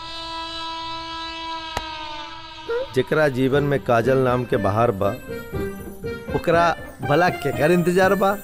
जेकरा जीवन में काजल नाम के बाहर बा ओकरा भला केकर इंतजार बा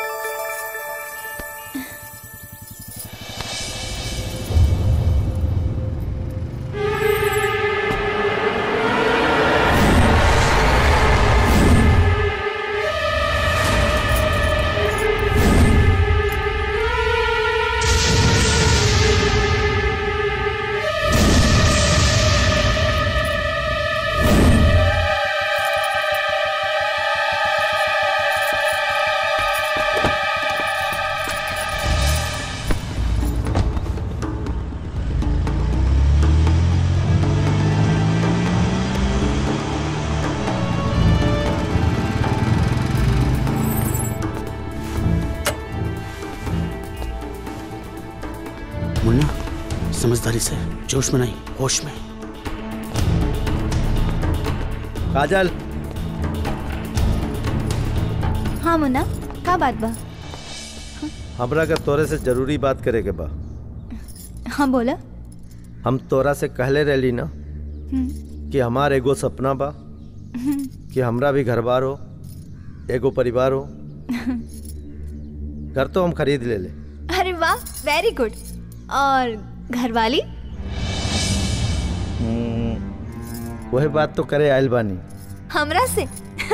मुन्ना समझदारी से जोश में नहीं होश में काजल हाँ मुन्ना का बात बा हमरा का तोरे से जरूरी बात करे के बा हाँ बोला हम तोरा से कहले रहली ना हम्म, कि हमार एगो सपना बा हम्म, कि हमरा भी घर बार हो एगो परिवार हो घर तो हम खरीद ले ले अरे वाह वेरी गुड और घरवाली वही बात तो करे आयल बानी हमरा से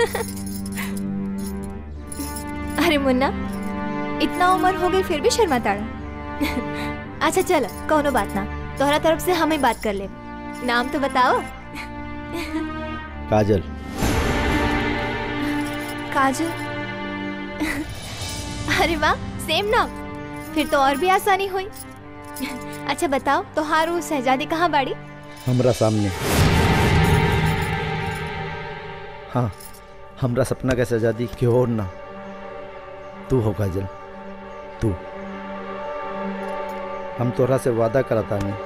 अरे मुन्ना इतना उम्र हो गई फिर भी शर्मा ताड़ा अच्छा चलो कोनो बात ना तोहरा तरफ से हमें बात कर ले नाम तो बताओ काजल काजल अरे वाह सेम नाम फिर तो और भी आसानी हुई अच्छा बताओ तोहारू शहजादी कहाँ बाड़ी हमरा सामने हाँ हमरा सपना का सजादी की और ना तू हो काजल तू हम तोरा से वादा करता नहीं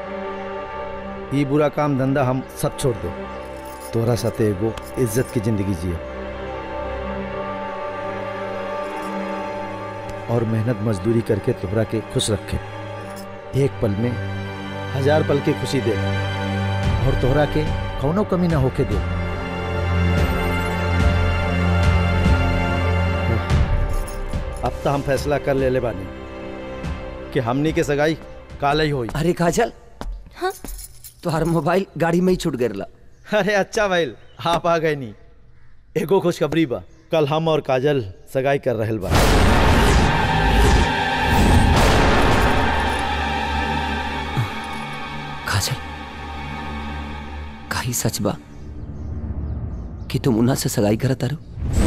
ई बुरा काम धंधा हम सब छोड़ दो तोरा साथे एगो इज्जत की जिंदगी जिए और मेहनत मजदूरी करके तोहरा के खुश रखे एक पल में हजार पल की खुशी दे और तोहरा के कौनो कमी ना होके दे अब तो हम फैसला कर ले ले बानी कि हमनी के सगाई काल ही होई अरे काजल हाँ तुम्हारा मोबाइल गाड़ी में ही छूट गया अरे अच्छा भाई आप आ गए नी एगो खुशखबरी बा कल हम और काजल सगाई कर रहल बा काजल काही सच बा कि तुम उन्हा से सगाई करत तारो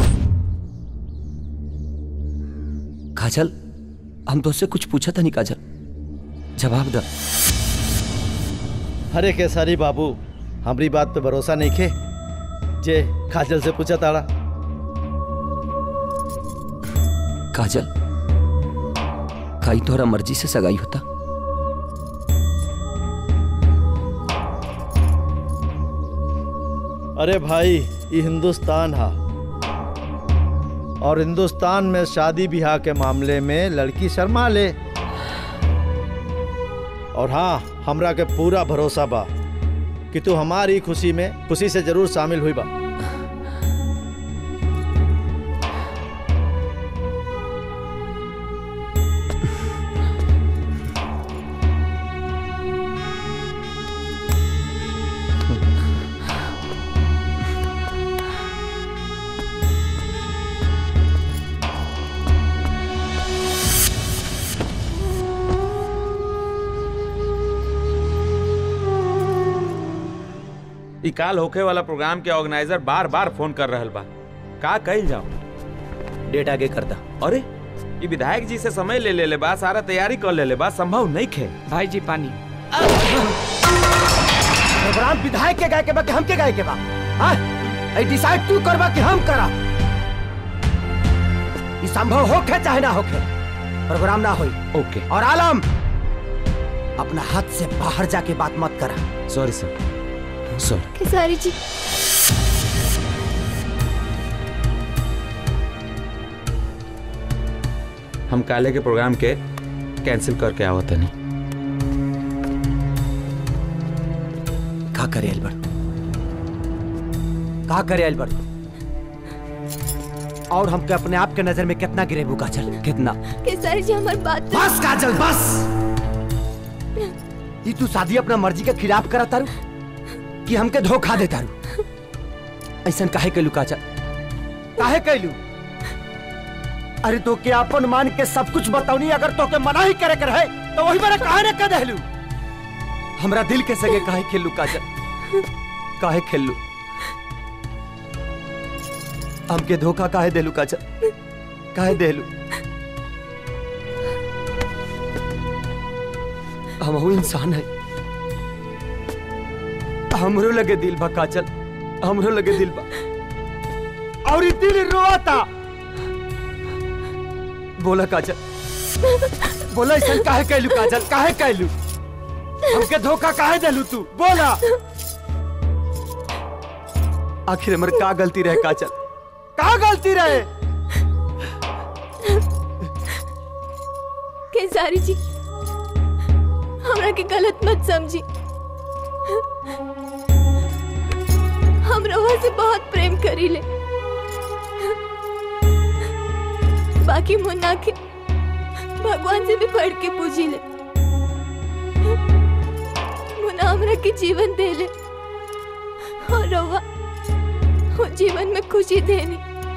काजल हम तो उससे कुछ पूछा था नहीं काजल जवाब द अरे केसारी बाबू हमारी बात पे भरोसा नहीं खे जे काजल से पूछा ताड़ा काजल काई तोहरा मर्जी से सगाई होता अरे भाई ये हिंदुस्तान हा और हिंदुस्तान में शादी ब्याह के मामले में लड़की शर्मा ले और हाँ हमरा के पूरा भरोसा बा कि तू हमारी खुशी में खुशी से जरूर शामिल हुई बा ई काल होखे वाला प्रोग्राम के ऑर्गेनाइजर बार बार फोन कर रहल बा का कइल जाओ डेट आगे करता अरे ई विधायक जी से समय ले ले ले बा सारा तैयारी कर ले ले बा संभव नहीं खे भाई जी पानी प्रोग्राम विधायक के गाय के बा कि हम के गाय के बा हाँ आई डिसाइड तू करबा कि हम करा ई संभव होखे चाहे ना होखे प्रोग्राम ना होई ओके और आलम अपना हाथ से बाहर जाके बात मत करा सॉरी सर सॉरी खेसारी जी हम काले के प्रोग्राम के कैंसिल करके आवत नहीं का करे अल्बर्ट का करे अल्बर्ट और हमके अपने आप के नजर में कितना गिरेबू काजल कितना खेसारी जी हमारी बात बस काजल बस ई तू शादी अपना मर्जी के खिलाफ करा तारू कि हमके धोखा दे तारू ऐसा काहे कैलू काजल काहे कैलू अरे तो के अपन मान के सब कुछ बताऊनी अगर तो के मना ही करे के रहे तो वही मेरा काहे न कर देलू हमरा दिल के सगे काहे खेलू काजल काहे खेलू हमके धोखा काहे देलू काजल काहे देलू हम इंसान है हमरो लगे दिल बा काजल हमरो लगे दिल बा और ई दिल रोता बोला काजल बोला ऐसा काहे कैलू काजल काहे कैलू हमके धोखा काहे देलू तू बोला आखिर हमर का गलती रहे काजल का गलती रहे खेसारी जी हमरा के गलत मत समझी हम रवा से बहुत प्रेम करी ले बाकी मुन्ना के भगवान से भी बढ़ के पूजी ले मुन्ना हमरा के जीवन दे ले और रवा वो जीवन में खुशी देनी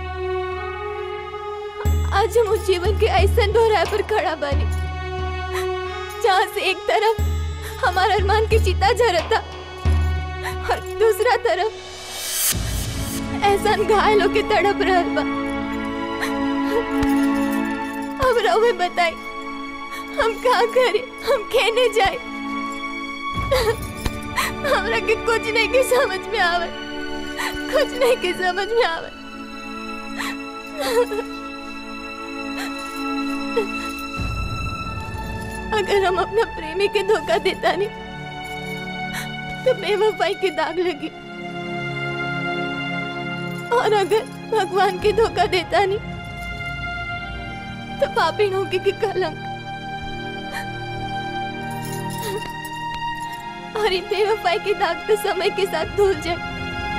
आज हम उस जीवन के ऐसा दोहराए पर खड़ा बनी जहाँ से एक तरफ हमारा अरमान की चिता झरता और दूसरा तरफ एहसान घायल होके तड़प रहल बा अब रहुए बताई हम का करे हम खेने जाए हमरा के कुछ नहीं के समझ में आवे कुछ नहीं के समझ में आवे अगर हम अपना प्रेमी के धोखा देता नहीं तो बेवफाई की दाग लगी और अगर भगवान के धोखा देता नहीं तो पापी होगी की कलंक और ये बेवफाई की दाग तो समय के साथ धुल जाए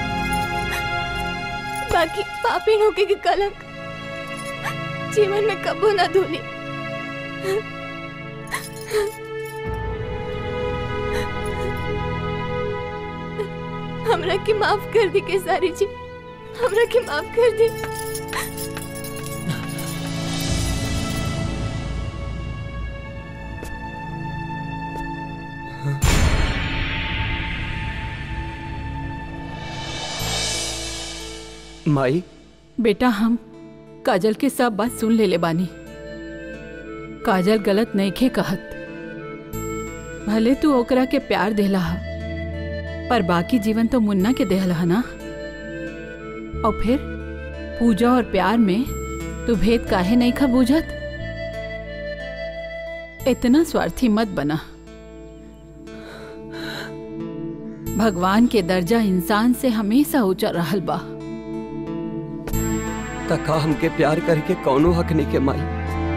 बाकी पापी होगी की कलंक जीवन में कबो ना धुली हमरा की माफ कर दी केसारी जी हमरा की माफ कर दी माई बेटा हम काजल के सब बात सुन ले ले बानी काजल गलत नहीं खे कहत भले तू ओकरा के प्यार देला हा पर बाकी जीवन तो मुन्ना के देहला हा ना और फिर पूजा और प्यार में तू भेद काहे नहीं खा बूझत इतना स्वार्थी मत बना भगवान के दर्जा इंसान से हमेशा ऊंचा रहल बा तका हमके प्यार करके कौनो हक नहीं के माई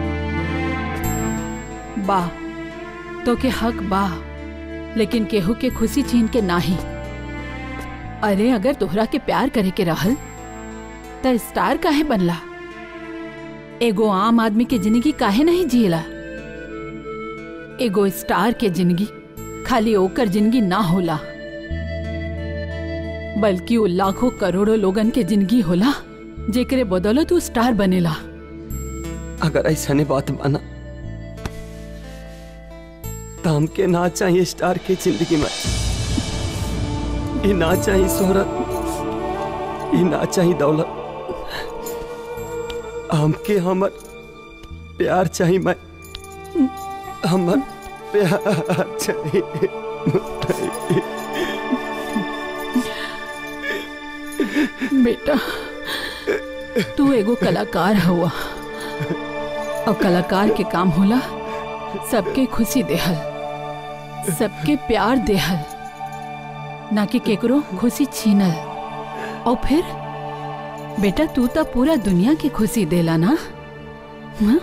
बा तो के हक बा लेकिन केहू के खुशी छीन के नाही अरे अगर तोहरा के प्यार करे के रहल त स्टार काहे बनला एगो आम आदमी के जिंदगी काहे नहीं जियला एगो स्टार के जिंदगी खाली ओकर जिंदगी ना होला बल्कि वो लाखों करोड़ों लोगन के जिंदगी होला जेकरे बदौलत तू स्टार बनेला अगर ऐसा ने बात माना तो हमके ना चाहिए स्टार के जिंदगी में ये ना चाहिए शोहरत ये ना चाहिए दौलत हमके हमर प्यार चाहिए मैं हमर प्यार चाहिए बेटा तू एगो कलाकार हुआ और कलाकार के काम होला सबके खुशी देहल सबके प्यार देहल ना कि केकरो खुशी छीनल और फिर बेटा तू तो पूरा दुनिया की खुशी देला ना हाँ?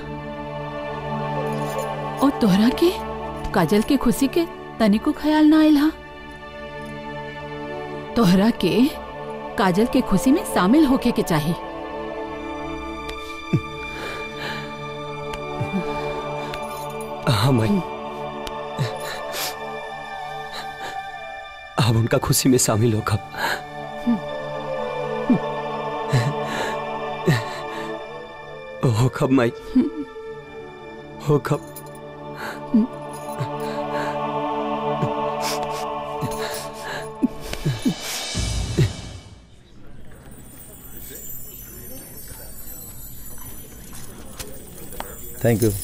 और तोहरा के काजल के खुशी के तनिको ख्याल ना आयल हा तोहरा के काजल के खुशी में शामिल होके के चाहिए हाँ माई अब उनका खुशी में शामिल हो कब हो कब माई हो कब थैंक यू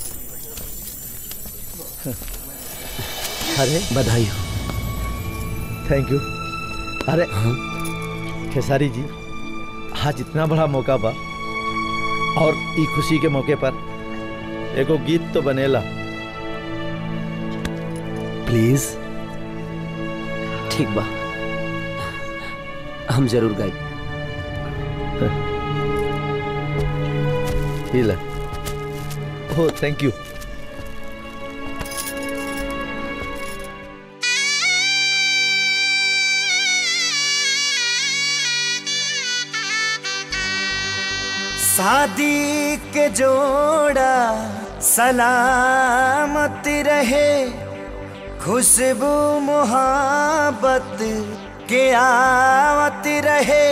अरे बधाई हो थैंक यू अरे खेसारी जी आज इतना बड़ा मौका बा और ई खुशी के मौके पर एगो गीत तो बनेला प्लीज ठीक बा हम जरूर गाई ये ले ओह थैंक यू शादी के जोड़ा सलामत रहे खुशबू मोहब्बत के आवत रहे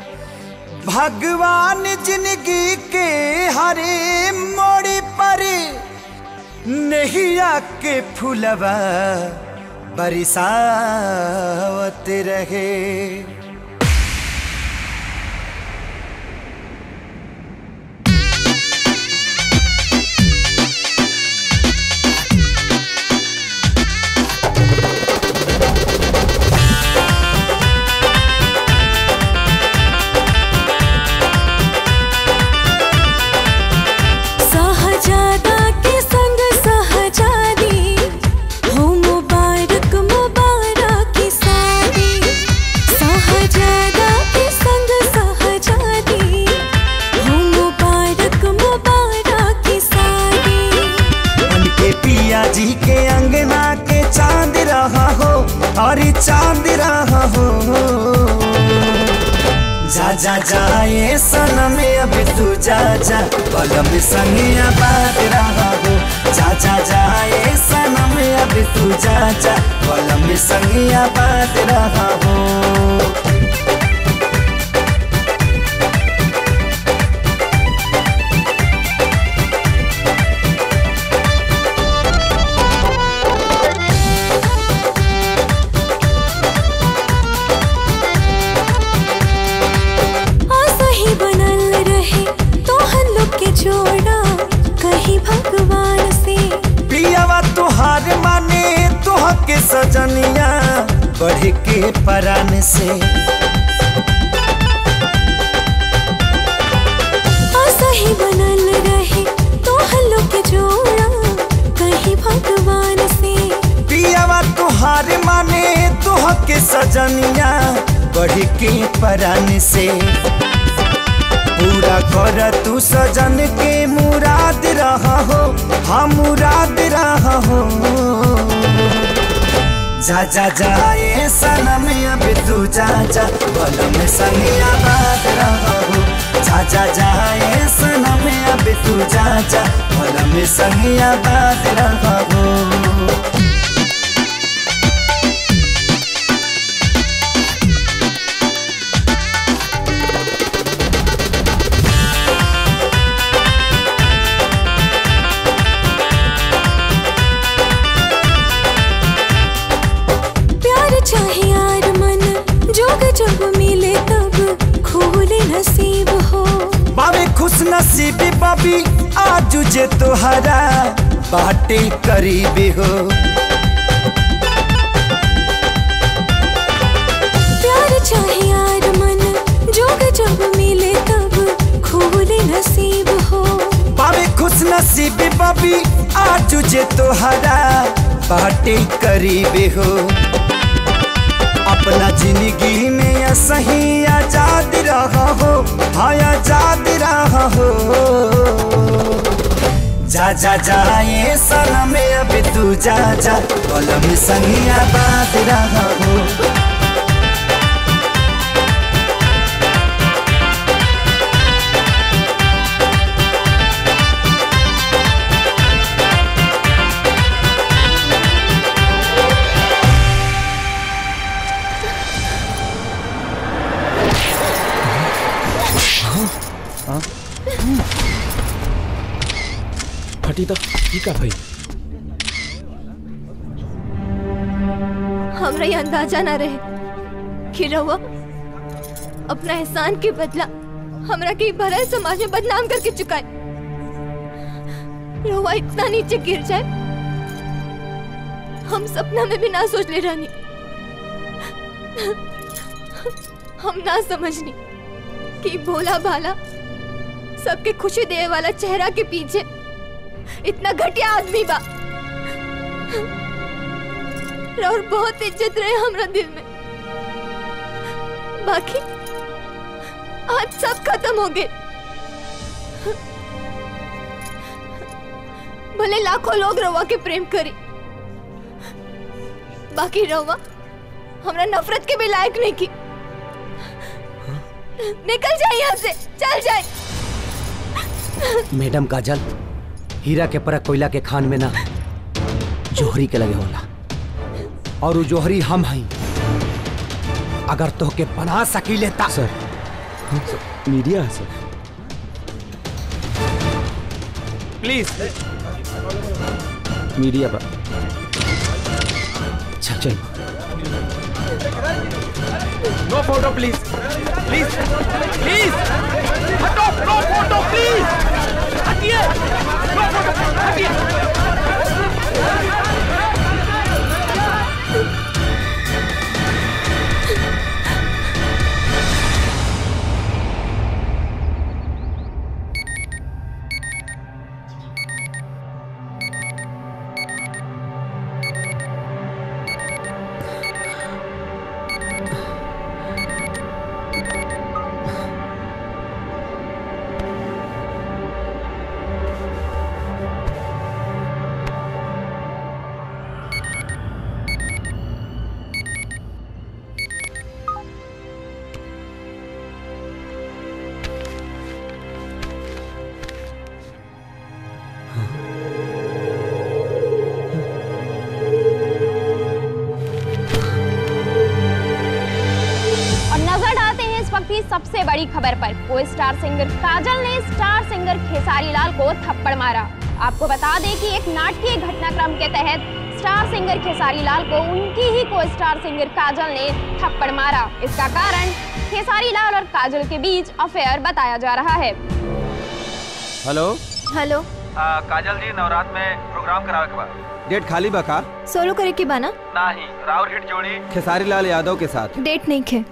भगवान जिंदगी के हरे मोड़ पर नैया के फुलवा बरसावत रहे सहजादा हमारी चांद रहा हो जा जा जा ये सनम अब तू जा जा कलम संगिया बात रहा हो जा जा जा ये सनम अब तू जा जा कलम संगिया बात रहा हो आशा ही बनल रहे तो हम लोग के जोड़ा कहीं भगवान से पियावा तुहार माने तुह के सजनिया बढ़ के परान से आशा ही बनल रहे तो हम लोग के जोड़ा कहीं भगवान से पियावा तुहार माने तुह के सजनिया बढ़ के परान से पूरा कर तू सजन के मुराद रहा हो हम मुराद रहा हो जा जा जा ये सनम अब तू जा जा बलम संगिया बात रहा हो जा जा जा ये सनम अब तू जा जा बलम संगिया बात रहा हो प्यार चाहे यार मन जोग जब मिले तब खोले नसीब हो बाबे खुश नसीबी बाबी आज जे तोहरा बाटे करीबी हो प्यार चाहे यार मन जोग जब मिले तब खोले नसीब हो बाबे खुश नसीबी बाबी आज जे तोहरा बाटे करीबी हो अपना जिंदगी में या सही आजाद रहा हो हाँ आजाद रहा हो जा जा जा ये सनम अब तू जा जा कलम संगिया बात रहा हो फटी तो ठीक है भाई हमरा ये अंदाजा ना रहे कि रहुआ अपना एहसान के बदला हमरा के भरल समाज में बदनाम करके चुकाए रहुआ इतना नीचे गिर जाए हम सपना में भी ना सोच ले रानी हम ना समझनी कि भोला भाला सबके खुशी देने वाला चेहरा के पीछे इतना घटिया आदमी बा और बहुत इज्जत रहे हमरा दिल में बाकी आज सब खत्म हो गए भले लाखों लोग रवा के प्रेम करी बाकी रवा हमरा नफरत के भी लायक नहीं की निकल जाए यहाँ से चल जाए मैडम काजल हीरा के परख कोयला के खान में ना जोहरी के लगे होला और वो जोहरी हम हई अगर तोहके बना सकी लेता सर मीडिया है सर प्लीज मीडिया पर चल चल no photo please please please हटो नो फोटो प्लीज हटिए नो फोटो हटिए बड़ी खबर पर को स्टार सिंगर काजल ने स्टार सिंगर खेसारी लाल को थप्पड़ मारा आपको बता दें कि एक नाटकीय घटनाक्रम के तहत स्टार सिंगर खेसारी लाल को उनकी ही को स्टार सिंगर काजल ने थप्पड़ मारा इसका कारण खेसारी लाल और काजल के बीच अफेयर बताया जा रहा है हेलो हेलो काजल जी नवरात में प्रोग्राम करावे के बाद डेट खाली बा का सोलो करे के बाना नहीं राउर हिट जोड़ी खेसारी लाल यादव के साथ डेट नहीं खे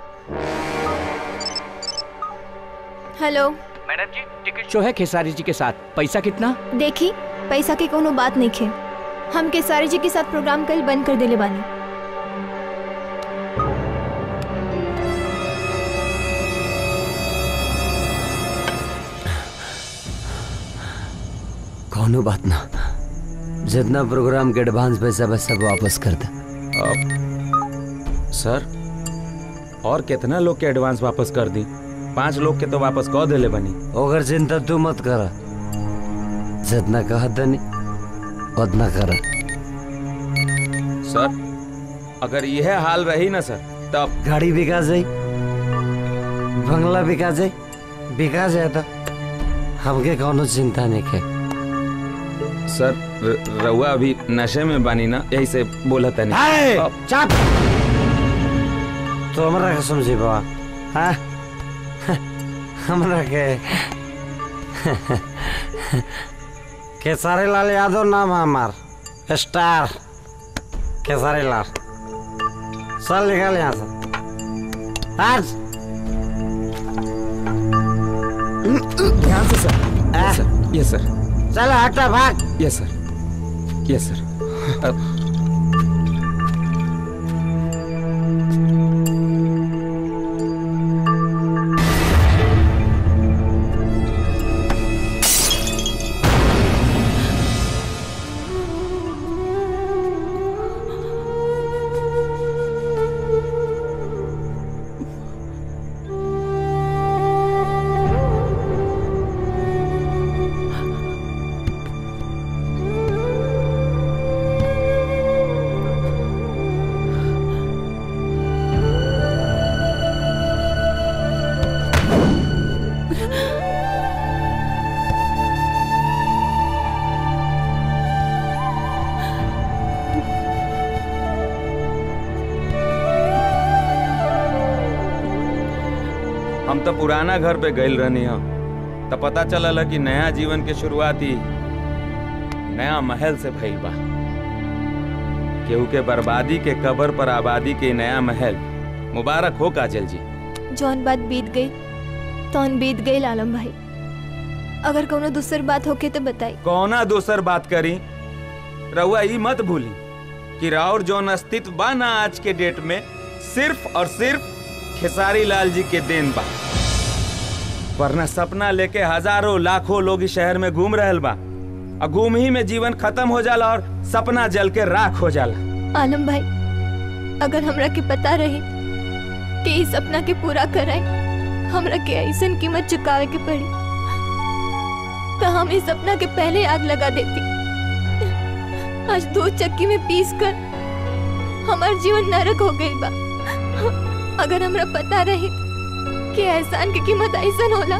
hello madam ji ticket show है खेसारी जी के साथ पैसा कितना देखी पैसा के कोनो बात नहीं खे हम केसारी जी के साथ प्रोग्राम कल बंद कर देले बानी कौनो बात ना जितना प्रोग्राम के एडवांस पैसा बस सब वापस कर दे सर और कितना लोग के एडवांस वापस कर दी पांच लोग के तो वापस कह देले बनी ओकर चिंता तू मत कर जितना कहा दनी उतना कर सर अगर यह हाल रही ना सर तब गाड़ी बिका जाई बंगला बिका जाई बिका जाए तो हमके कौनो चिंता नहीं के सर र- रउआ अभी नशे में बानी ना यही से बोला था हाय, नहीं चाप तो हमरा के समझी बाबा हाँ हमरा के केसारी लाल यादव नाम है हमार स्टार केसारी लाल चल निकल यहाँ से आज ध्यान से सर यस सर यस सर चल हटा भाग यस सर यस सर अब हम तो पुराना घर पे गइल रहनी हम तो पता चलल है कि नया जीवन के शुरुआती नया महल से भइल बा केहू के बर्बादी के कबर पर आबादी के नया महल मुबारक हो काजल जी जौन बात बीत गई तौन बीत गई आलम भाई अगर कोनो दूसर बात होके तो बताई कौना दोसर बात करी रउआ ई मत भूली कि राउर जौन अस्तित्व बा ना आज के डेट में सिर्फ और सिर्फ खेसारी लाल जी के देन बा वरना सपना लेके हजारों लाखों लोग इस शहर में घूम रहल बा और घूम ही में जीवन खत्म हो जाला और सपना जल के राख हो जाला आलम भाई अगर हमरा के पता रही कि इस सपना के पूरा कराए हमरा के ऐसन कीमत चुकावे के पड़ी तो हम इस सपना के पहले आग लगा देती आज दो चक्की में पीस कर हमार जीवन नरक हो गई बा अगर हमरा पता रही कि एहसान की कीमत ऐसन होला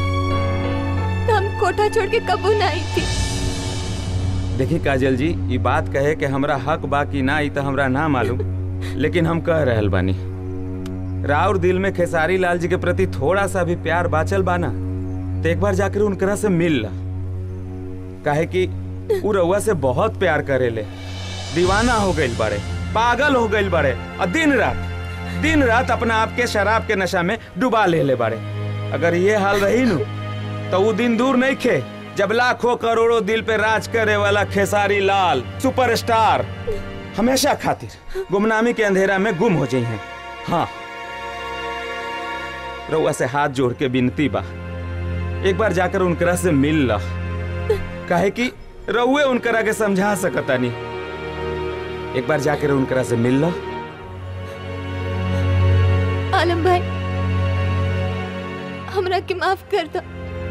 तो हम कोठा छोड़ के कबू ना आई थी देखी काजल जी ये बात कहे कि हमरा हक बा कि ना ई तो हमरा ना मालूम लेकिन हम कह रहल बानी राउर दिल में खेसारी लाल जी के प्रति थोड़ा सा भी प्यार बाचल बाना तो एक बार जाकर उनकरा से मिल ला काहे कि उ रउआ से बहुत प्यार करेले दीवाना हो गइल बड़े पागल हो गइल बड़े और दिन रात दिन रात अपना आप के शराब के नशा में डुबा ले ले बड़े अगर ये हाल रही नु तो वो दिन दूर नहीं खे जब लाखों करोड़ों दिल पे राज करे वाला खेसारी लाल सुपरस्टार हमेशा खातिर गुमनामी के अंधेरा में गुम हो जाई हैं हाँ रउआ से हाथ जोड़ के विनती बा एक बार जाकर उनकरा से मिल ला काहे कि रउए उनकरा के समझा सकता नहीं एक बार जाकर उनकरा से मिल ला आलम भाई हमरा के माफ कर दो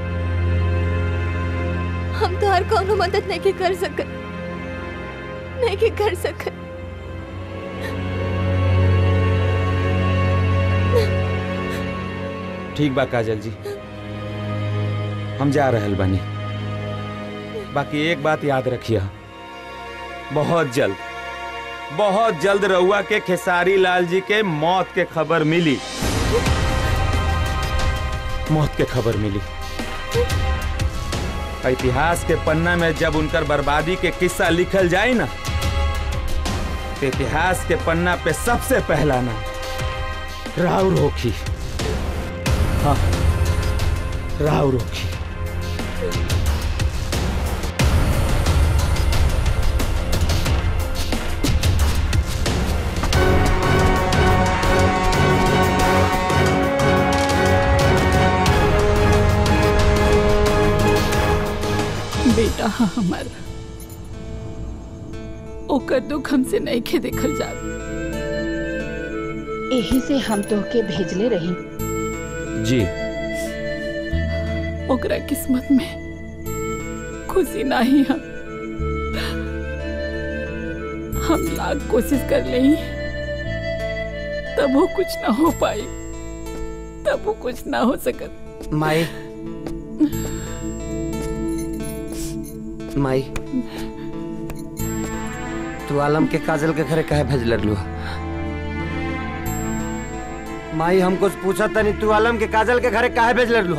हम तो हर कोनो मदद नहीं के कर सकत नहीं के कर सकत ठीक बा काजल जी हम जा रहल बानी बाकी एक बात याद रखिए बहुत जल्द बहुत जल्द रउआ के खेसारी लाल जी के मौत के खबर मिली मौत के खबर मिली इतिहास के पन्ना में जब उनकर बर्बादी के किस्सा लिखल जाए ना तो इतिहास के पन्ना पे सबसे पहला नाम राव रोखी हाँ राव रोखी बेटा हाँ हमार ओकर दुख हमसे नहीं खे देखल जा यही से हम तोहके भेजले रही जी ओकरा किस्मत में खुशी नहीं हम हम लाख कोशिश कर ले तब वो कुछ ना हो पाई तब वो कुछ ना हो सकत माई माई तू आलम के काजल के घरे काहे भेज लू माई हमको पूछा तनी तू आलम के काजल के घरे काहे भेज लू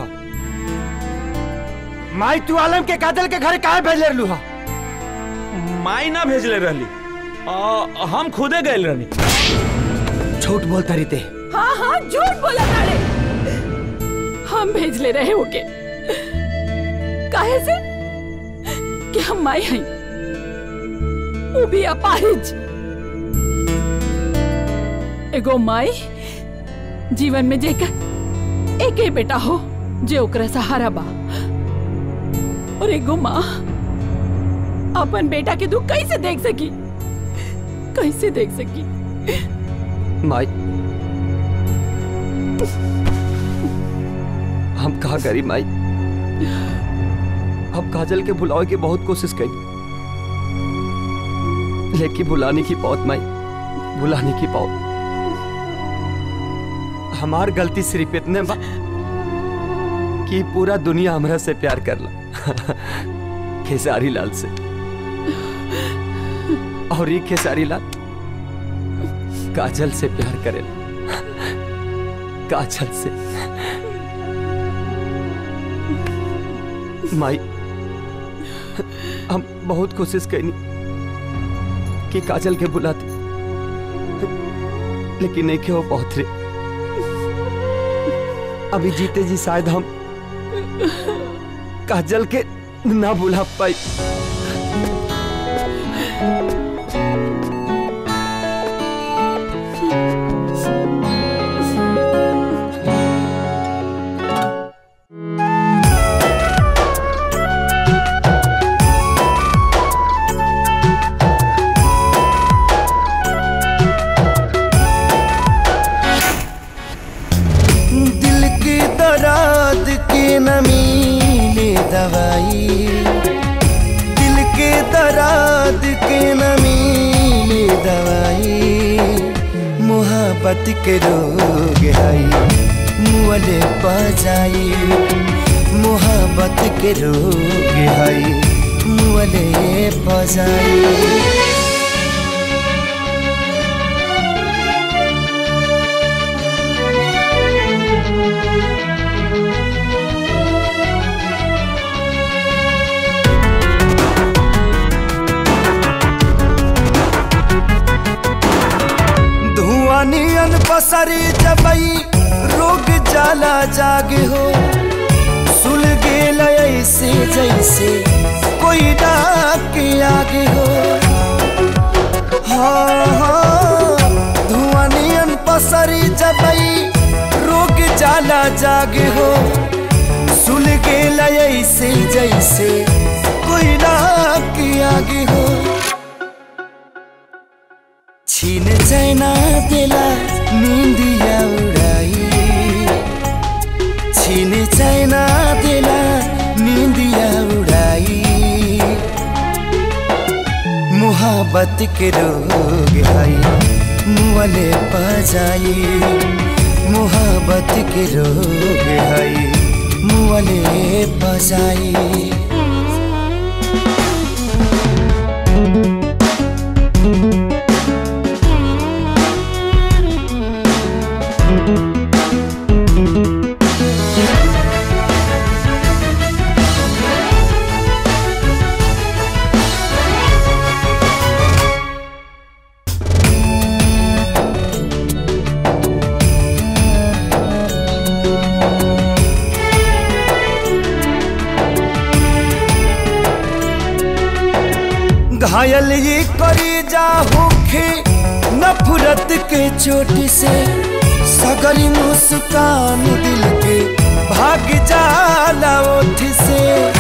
माई तू आलम के काजल के घरे काहे भेज लू माई ना भेजले रहली आ, हम खुदे गए रहनी झूठ बोलता रही ते हाँ हाँ झूठ बोला ताड़े हम भेज ले रहे होके काहे से कि हम माई हई वो भी अपाहिज एगो माई जीवन में जेकर एक ही बेटा हो जे ओकरा सहारा बा और एगो माँ अपन बेटा के दुख कैसे देख सकी कैसे देख सकी माई हम कहा करी माई हम काजल के भुलावे की बहुत कोशिश करी लेकिन भुलाने की बहुत माई भुलाने की बहुत हमार गलती सिर्फ इतने बा कि पूरा दुनिया हमरा से प्यार करला खेसारी लाल से और ये खेसारी लाल काजल से प्यार करेला काजल से माई हम बहुत कोशिश करनी कि काजल के बुलाते लेकिन नहीं के वो बहुत रे अभी जीते जी शायद हम काजल के ना बुला पाई दिल की दराद के न मिले दवाई दिल के दराद के न मिले दवाई मोहब्बत के रोग हई मुअले बजाई मोहब्बत के रोग हई मुअले बजाई धुआं नियन पसरी जबई रोग जाला जागे हो सुल गेल ऐसे जैसे कोई डाक के आगे हो हाँ हाँ धुआं नियन पसरी जबई रोग जाला जागे हो सुल गेल ऐसे जैसे कोई डाक के आगे हो छीन चैना देला निंदिया उड़ाई छीन चैना देला निंदिया उड़ाई मोहब्बत के रोग हई मुअले बजाई मोहब्बत के रोग हई मुअले बजाई घायल ये करी जा होखे नफरत के चोट से सगरी मुस्कान दिल के भाग जाला ओठ से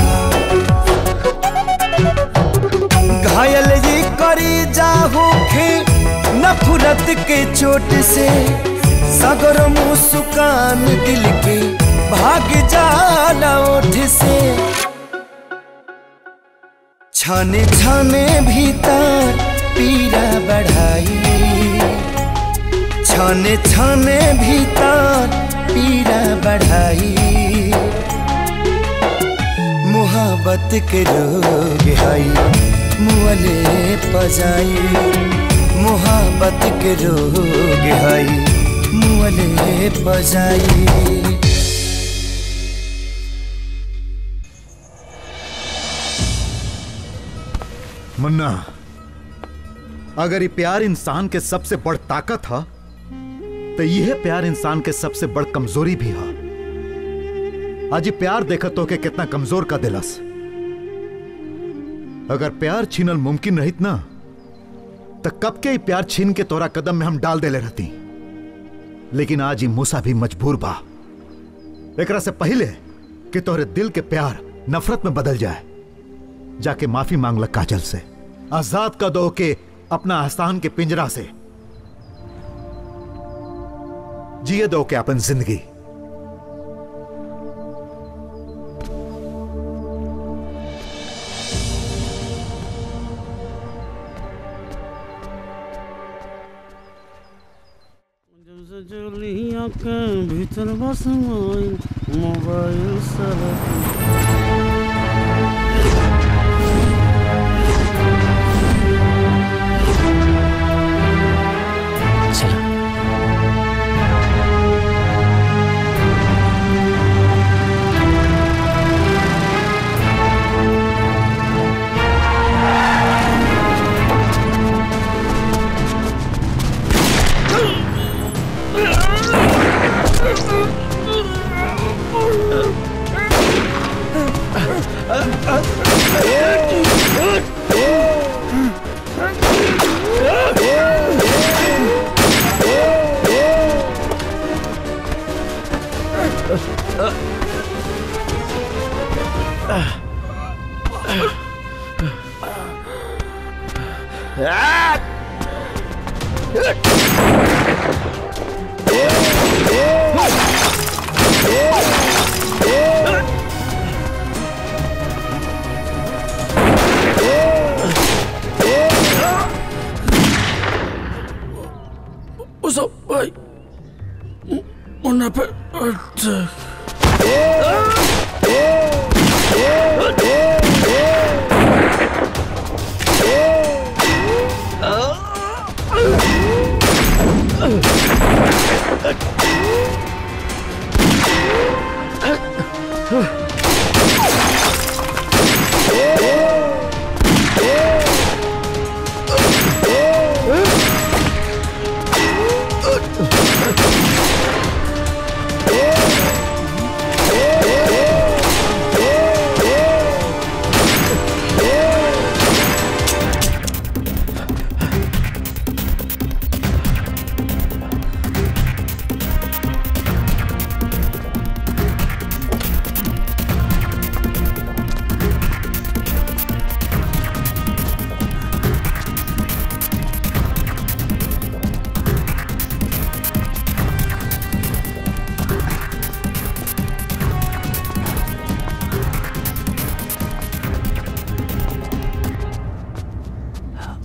घायल ये करी जा होखे नफरत के चोट से सगर मुस्कान दिल के भाग जाला ओठ से छाने छाने भीतर पीरा बढ़ाई छाने छाने भीतर पीरा बढ़ाई मोहब्बत के रोग हई मुअले पजाई मोहब्बत के रोग हई मुअले पजाई मुन्ना अगर ये प्यार इंसान के सबसे बड़ ताकत है तो यह प्यार इंसान के सबसे बड़ कमजोरी भी है आज ये प्यार देखत हो के कितना कमजोर का दिलस अगर प्यार छीनल मुमकिन रहित ना तो कब के ही प्यार छीन के तोरा कदम में हम डाल देले रहती लेकिन आज ही मूसा भी मजबूर बा एकरा से पहले कि तोहरे दिल के प्यार नफरत में बदल जाए जाके माफी मांग लग काजल से आजाद का दो के अपना आसान के पिंजरा से जिए दो के अपन जिंदगी जलिया के भीतर बस mobile mobile sir Uso, ay. Una pe...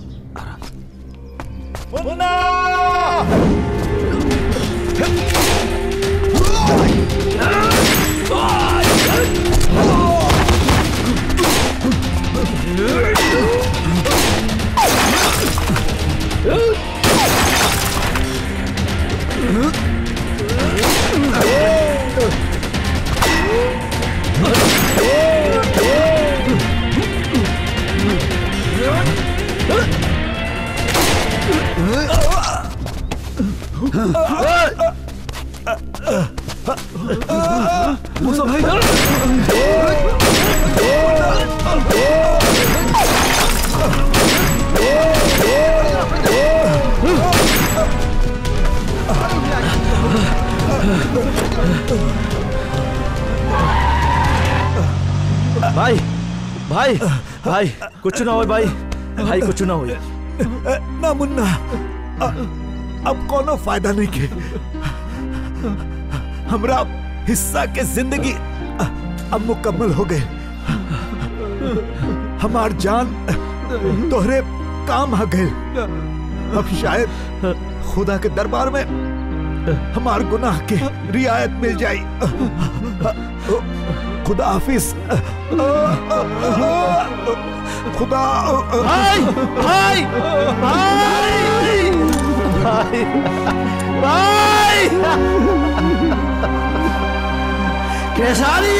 Munna Musa भाई भाई भाई भाई कुछ ना हो भाई भाई कुछ ना हो ना मुन्ना अ- अब कोनो फायदा नहीं के हमरा हिस्सा के जिंदगी अ- अब मुकम्मल हो गए हमार जान तोहरे काम आ गए अब शायद खुदा के दरबार में हमार गुनाह के रियायत मिल जाई खुदा हाफिज खुदा भाई भाई भाई भाई भाई केसारी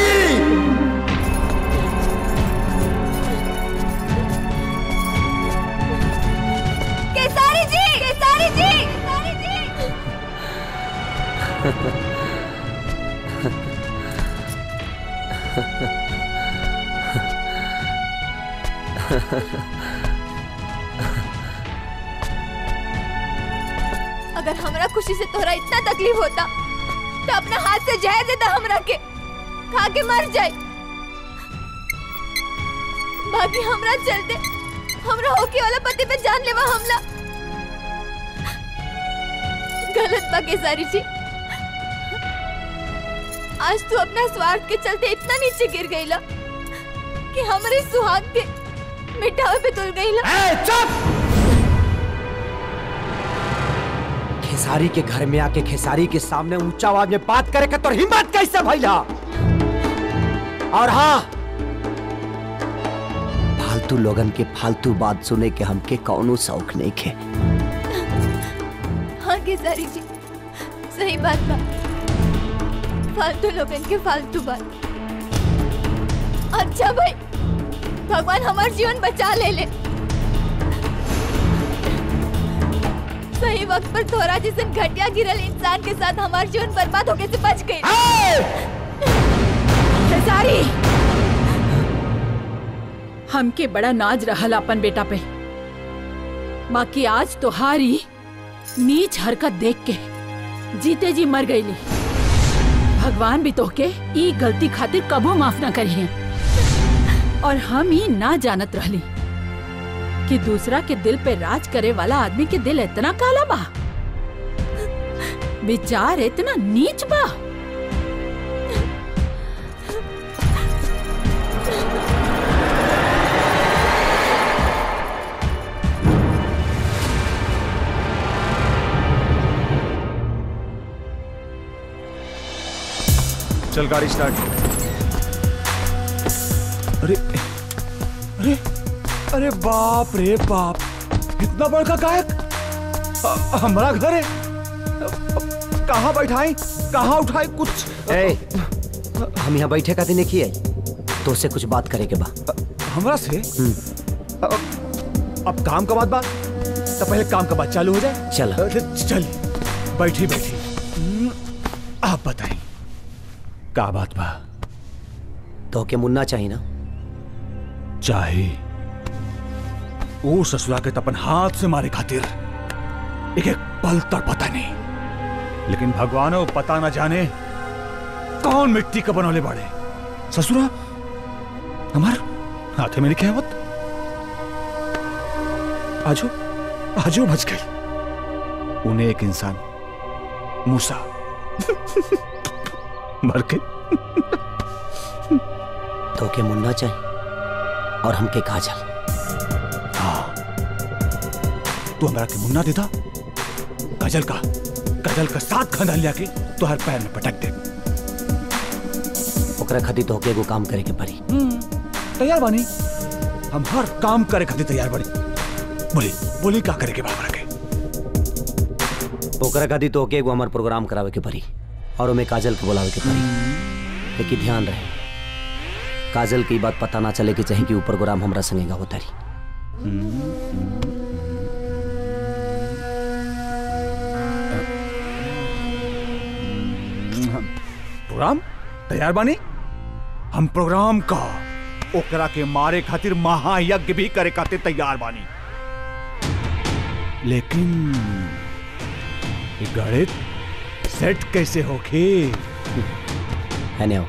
केसारी जी केसारी जी केसारी जी अगर हमरा खुशी से तोहरा इतना तकलीफ होता तो अपना हाथ से जहर देता हमरा के खा के मर जाए बाकी हमरा चलते हमरा होके वाला पति पे जानलेवा हमला गलत बा केसारी जी आज तू अपना स्वार्थ के चलते इतना नीचे गिर गईला कि हमारे सुहाग के मिटावे पे तुल गईला चुप खेसारी के घर में आके खेसारी के सामने ऊंचा आवाज में बात करे के तोर हिम्मत कैसे भइला और हाँ फालतू लोगन के फालतू बात सुने के हमके कौनो शौक नहीं खे हाँ केसारी जी सही बात बा फालतू लोगन के फालतू बात अच्छा भाई भगवान हमार जीवन बचा ले ले सही वक्त पर तोरा जैसे घटिया गिरल इंसान के साथ हमार जीवन बर्बाद होके से बच गई खेसारी हमके बड़ा नाज रहल अपन बेटा पे बाकी आज तोहारी नीच हरकत देख के जीते जी मर गईली भगवान भी तोहके ई गलती खातिर कबो माफ ना करी है और हम ही ना जानत रहली कि दूसरा के दिल पे राज करे वाला आदमी के दिल इतना काला बा विचार इतना नीच बा चल गाड़ी स्टार्ट अरे अरे अरे बाप रे बाप इतना बड़का गायक अ- हमारा घर है कहाँ बैठाई कहाँ उठाई कुछ ए, हम यहाँ बैठे का दिन किए तो से कुछ बात करे के बा हमरा से अब अब काम का बात बात तो पहले काम का बात चालू हो जाए चल। अरे, चल बैठी बैठी हम्म, आप बताएं का बात बा तो के मुन्ना चाहिए ना चाहे वो ससुरा के तपन हाथ से मारे खातिर एक एक पल तक पता नहीं लेकिन भगवानो पता न जाने कौन मिट्टी का बनौले बाड़े ससुरा हमार हाथे में लिखे मत आजो आजो बच गई उन्हें एक इंसान मूसा मर के तो के मुन्ना चाहिए और हमके काजल हाँ तू हमारा के मुन्ना देता गजल का गजल का साथ खंदान लिया के तो हर पैर में पटक दे ओकरा खातिर तो के एगो काम करे के पड़ी तैयार बानी हम हर काम करे खातिर तैयार बानी बोली बोली का करे के बाबरा के ओकरा खातिर तो के एगो हमार प्रोग्राम करावे के पड़ी और ओमे काजल के बुलावे के पड़ी लेकिन ध्यान रहे काजल की बात पता ना चले कि चाहे कि ऊ प्रोग्राम हमरा संगेगा होता रही प्रोग्राम तैयार बानी हम प्रोग्राम का ओकरा के मारे खातिर महायज्ञ भी करे खातिर तैयार बानी लेकिन ये गणित सेट कैसे होखे है ने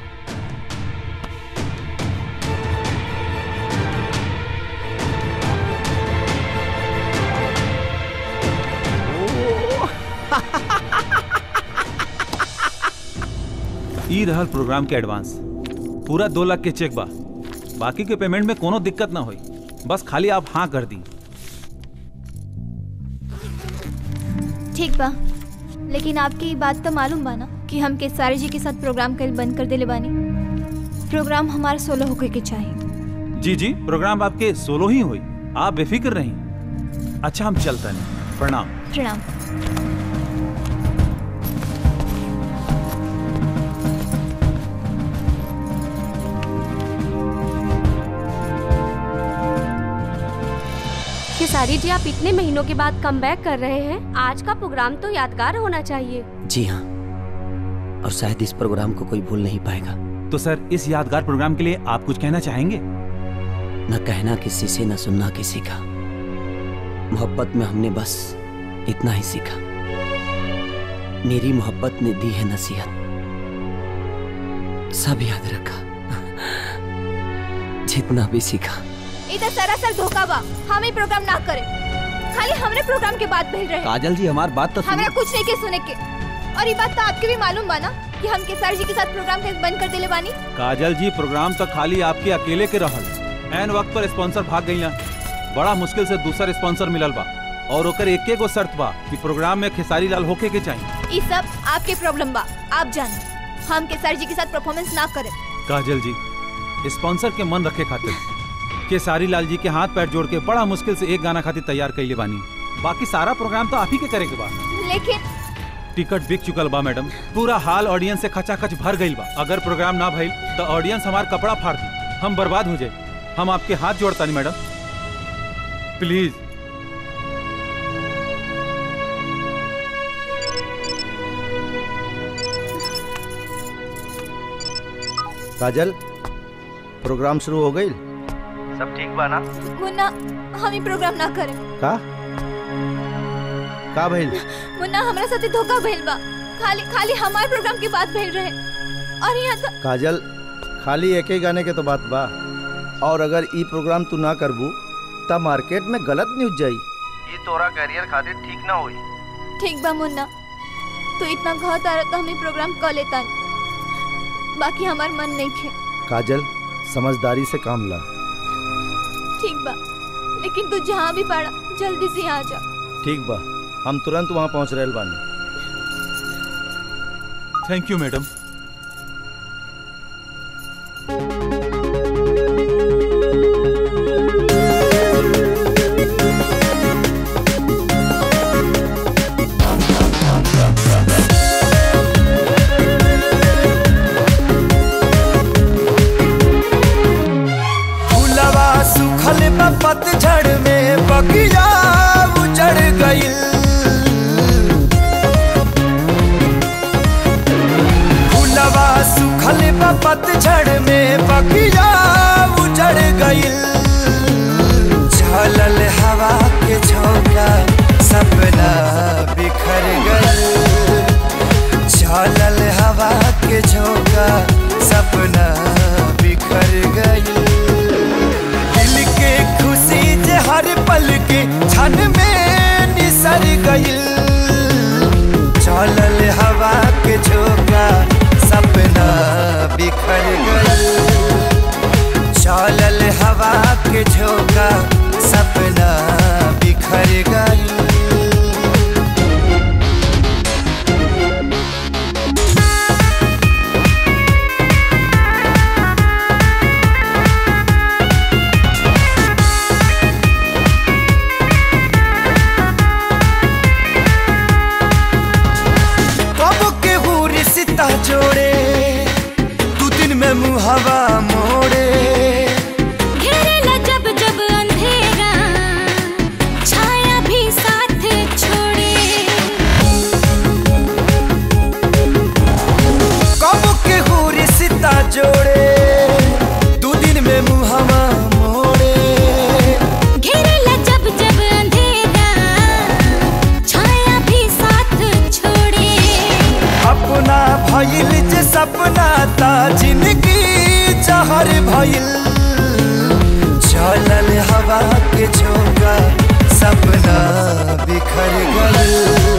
ई रहल प्रोग्राम के एडवांस पूरा दो लाख के चेक बा बाकी के पेमेंट में कोनो दिक्कत ना होई बस खाली आप हाँ कर दी ठीक बा लेकिन आपके ये बात तो मालूम बा ना कि हम केसारी जी के साथ प्रोग्राम कल बंद कर देले बानी प्रोग्राम हमारा सोलो होके के चाहिए जी जी प्रोग्राम आपके सोलो ही हुई आप बेफिक्र रहीं अच्छा हम चलते नहीं प्रणाम प्रणाम खेसारी जी आप इतने महीनों के बाद कम कर रहे हैं आज का प्रोग्राम तो यादगार होना चाहिए जी हाँ और शायद इस प्रोग्राम को कोई भूल नहीं पाएगा तो सर इस यादगार प्रोग्राम के लिए आप कुछ कहना चाहेंगे न कहना किसी से न सुनना किसी का मोहब्बत में हमने बस इतना ही सीखा मेरी मोहब्बत ने दी है नसीहत सब याद रखा जितना भी सीखा इधर सरासर धोखा बा हम ही प्रोग्राम ना करें खाली हमरे प्रोग्राम के बाद भेज रहे काजल जी हमारी बात तो हमरा कुछ नहीं के सुने के और ये बात तो आपके भी मालूम बा ना कि हम केसारी जी के साथ प्रोग्राम कैसे बंद कर देले बानी काजल जी प्रोग्राम तो खाली आपके अकेले के रहल एन वक्त पर स्पॉन्सर भाग गई बड़ा मुश्किल से दूसरा स्पॉन्सर मिलल बा और ओकर एक गो शर्त बा कि प्रोग्राम में खेसारी लाल होके के चाहिए ये सब आपके प्रॉब्लम बा आप जाने हम केसारी जी के साथ परफॉर्मेंस ना करें काजल जी स्पॉन्सर के मन रखे खातिर केसारी लाल जी के हाथ पैर जोड़ के बड़ा मुश्किल से एक गाना खातिर तैयार कैले बानी बाकी सारा प्रोग्राम तो आप ही के करे के बा लेकिन टिकट बिक चुकल बा मैडम पूरा हाल ऑडियंस से खचाखच भर गईल बा अगर प्रोग्राम ना भइल तो ऑडियंस हमार कपड़ा फाड़ दी हम बर्बाद हो जाए हम आपके हाथ जोड़ता नहीं मैडम प्लीज काजल प्रोग्राम शुरू हो गई सब ठीक बा ना मुन्ना हम ही प्रोग्राम ना करें का का भइल मुन्ना हमरा साथे धोखा भइल बा खाली खाली हमारे प्रोग्राम की बात भेज रहे और यहाँ तो काजल खाली एक ही गाने के तो बात बा और अगर ई प्रोग्राम तू ना करबू तब मार्केट में गलत न्यूज जाई ये तोरा करियर खातिर ठीक ना होई ठीक बा मुन्ना तो इतना घात आ रहा तो हम ही प्रोग्राम कर लेता बाकी हमार मन नहीं खे काजल समझदारी से काम ला ठीक बा लेकिन तू जहाँ भी पड़ा जल्दी से यहाँ आ जा ठीक बा हम तुरंत वहाँ पहुँच रहे बानी थैंक यू मैडम फूलवा सुखल बा पतझड़ में बगिया उजड़ गइल फूलवा सुखल बा पतझड़ में बगिया उजड़ गइल झलल हवा के झोंका सपना बिखर गइल झलल हवा के झोंका सपना बिखर गइल दिल के खुशी जे हर पल के क्षण में निसर गइल चलल हवा के झोंका सपना बिखर गइल गइल चलल हवा के झोंका सपना बिखर गइल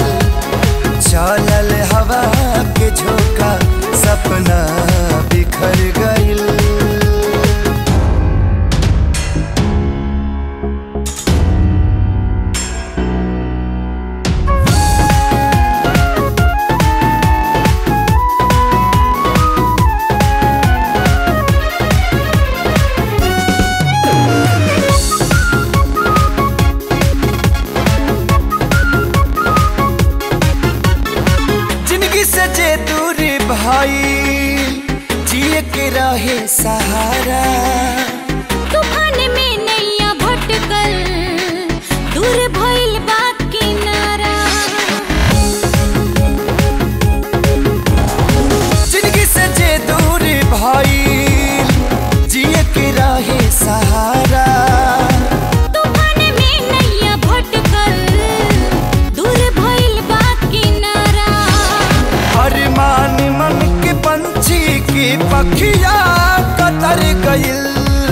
चलल हवा के झोंका सपना बिखर गइल जिंदगी से जे दूरी भाई जिए के रहे सहारा तूफान में नैया भटकल दूर भइल बा किनारा जिंदगी से जे दूरी भाई जिए के रहे सहारा तूफान में नैया भटकल दूर भइल बा किनारा अरमान मन के पंछी की पखिया कतर गइल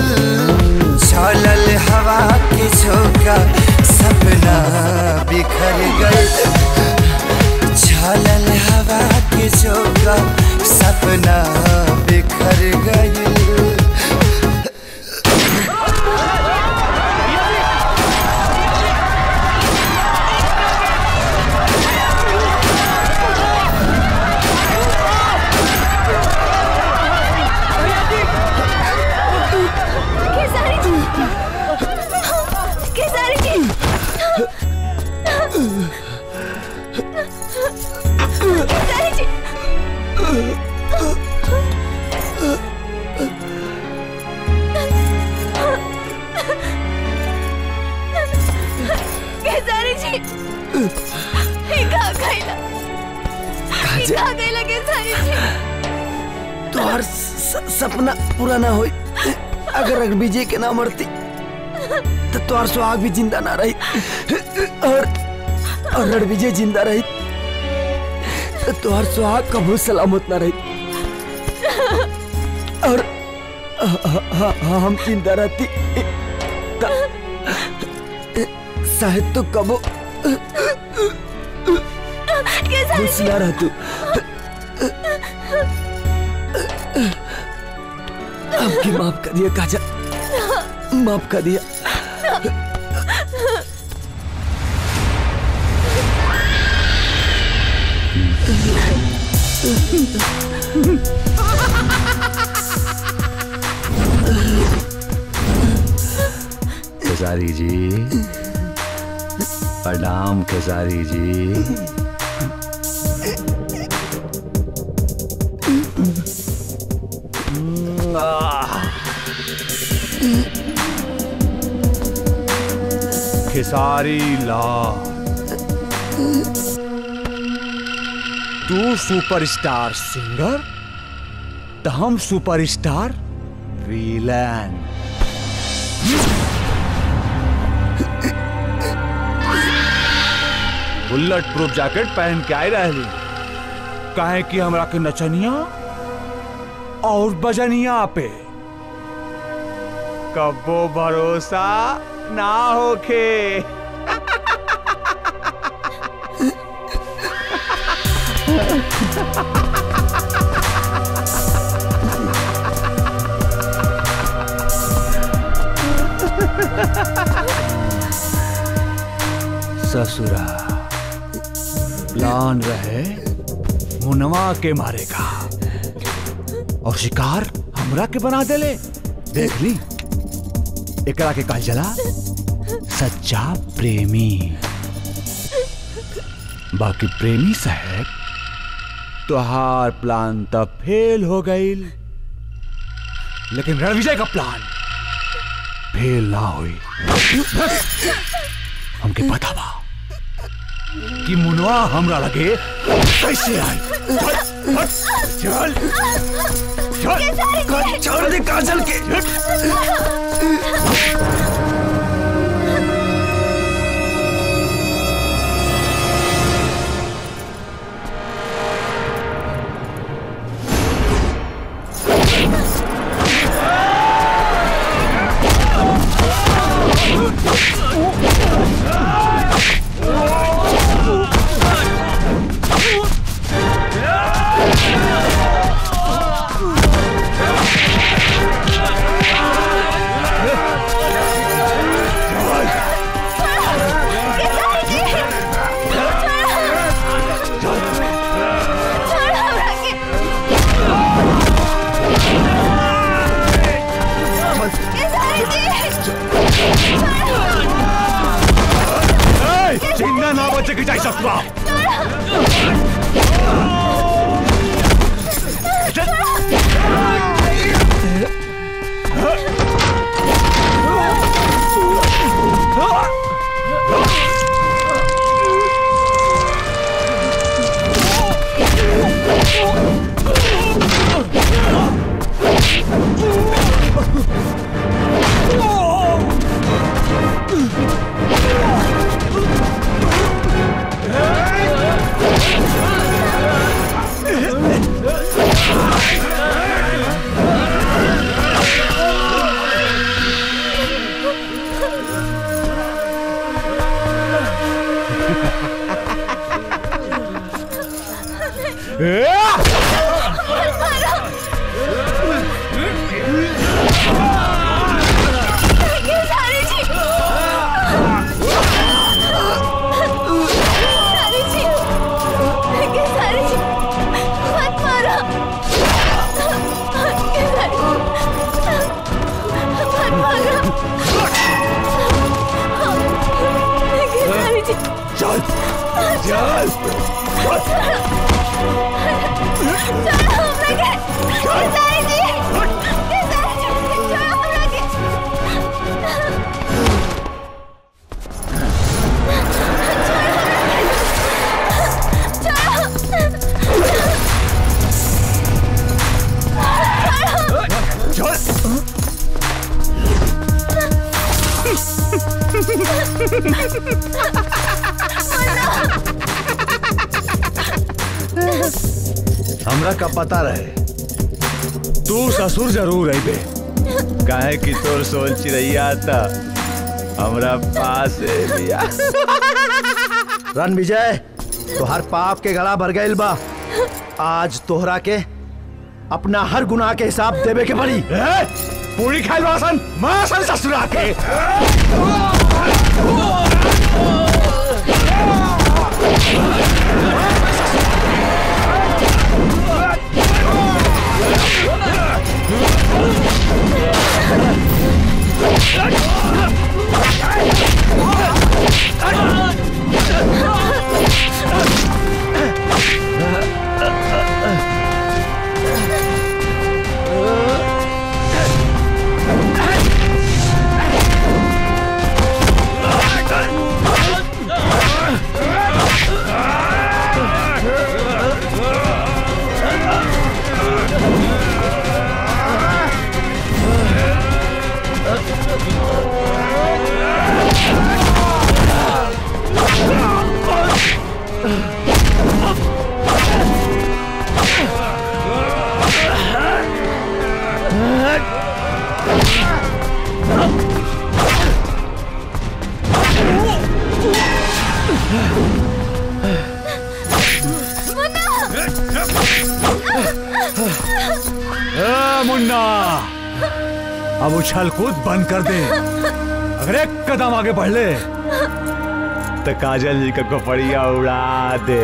चलल हवा के झोंका सपना बिखर गइल चलल हवा के झोंका सपना बिखर गइल खेसारी जी खेसारी जी खेसारी जी खेसारी जी ये कहाँ गइला ये काजल। कहाँ गइला खेसारी जी तोहर स- सपना पूरा ना होई अगर रघुविजय के ना मरती तो तोहर सुहाग भी जिंदा ना रही और और रणविजय जिंदा रही तो तोहर सुहाग कबू सलामत ना रही और ह- ह- ह- हम जिंदा रहती त- शायद तो कबो खुश ना रह तू आपकी माफ कर दिया काजल माफ कर दिया खेसारी जी प्रणाम खेसारी जी खेसारी लाल तू सुपरस्टार सिंगर तो हम superstar villain bulletproof jacket पहन के आए रहली काहे कि हमरा के नचनिया और बजनिया पे कबो भरोसा ना होखे ससुरा प्लान रहे मुनवा के मारेगा और शिकार हमरा के बना देले देख ली एकरा के कहल जला सच्चा प्रेमी बाकी प्रेमी साहब तोहार प्लान तब फेल हो गईल लेकिन रणविजय का प्लान फेल ना हुई हमके पता बा कि मुनवा हमरा लगे कैसे आई चल चल चल छोड़ दे काजल के के जाए ससुरा चल चल हमरा का पता रहे तू ससुर जरूर आई बे काहे कि तोर सोल चिड़ैया था हमरा पास है बिया रन विजय तोहर पाप के गला भर गईल बा आज तोहरा के अपना हर गुनाह के हिसाब देवे के पड़ी पूरी खाई मासन मासन ससुरा के ए, मुन्ना अब उछल कूद बंद कर दे अगर एक कदम आगे बढ़ ले तो काजल जी का कपड़िया उड़ा दे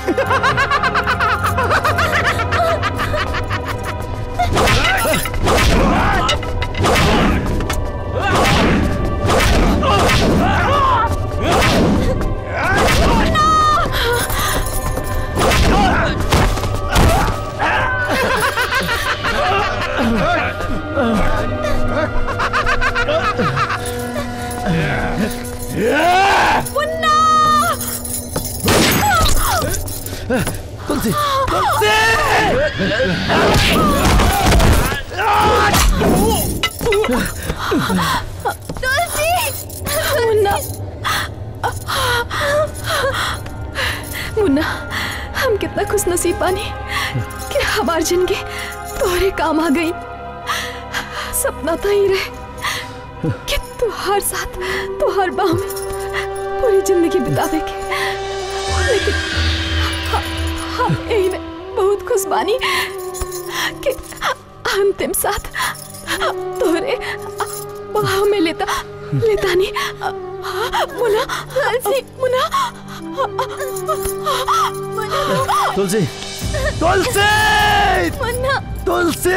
तुलसी मुन्ना मुन्ना हम कितना खुश नसीब बानी कि हमार जिंदगी तोहरे काम आ गई सपना था ही रहे कि तुहार साथ तुहार बाह में पूरी जिंदगी बितावे के लेकिन ह- हम यही में बहुत खुश बानी कि अंतिम साथ तोहरे बाह में लेता लेता नहीं मुना तुलसी मुना तुलसी तुलसी मुन्ना तुलसी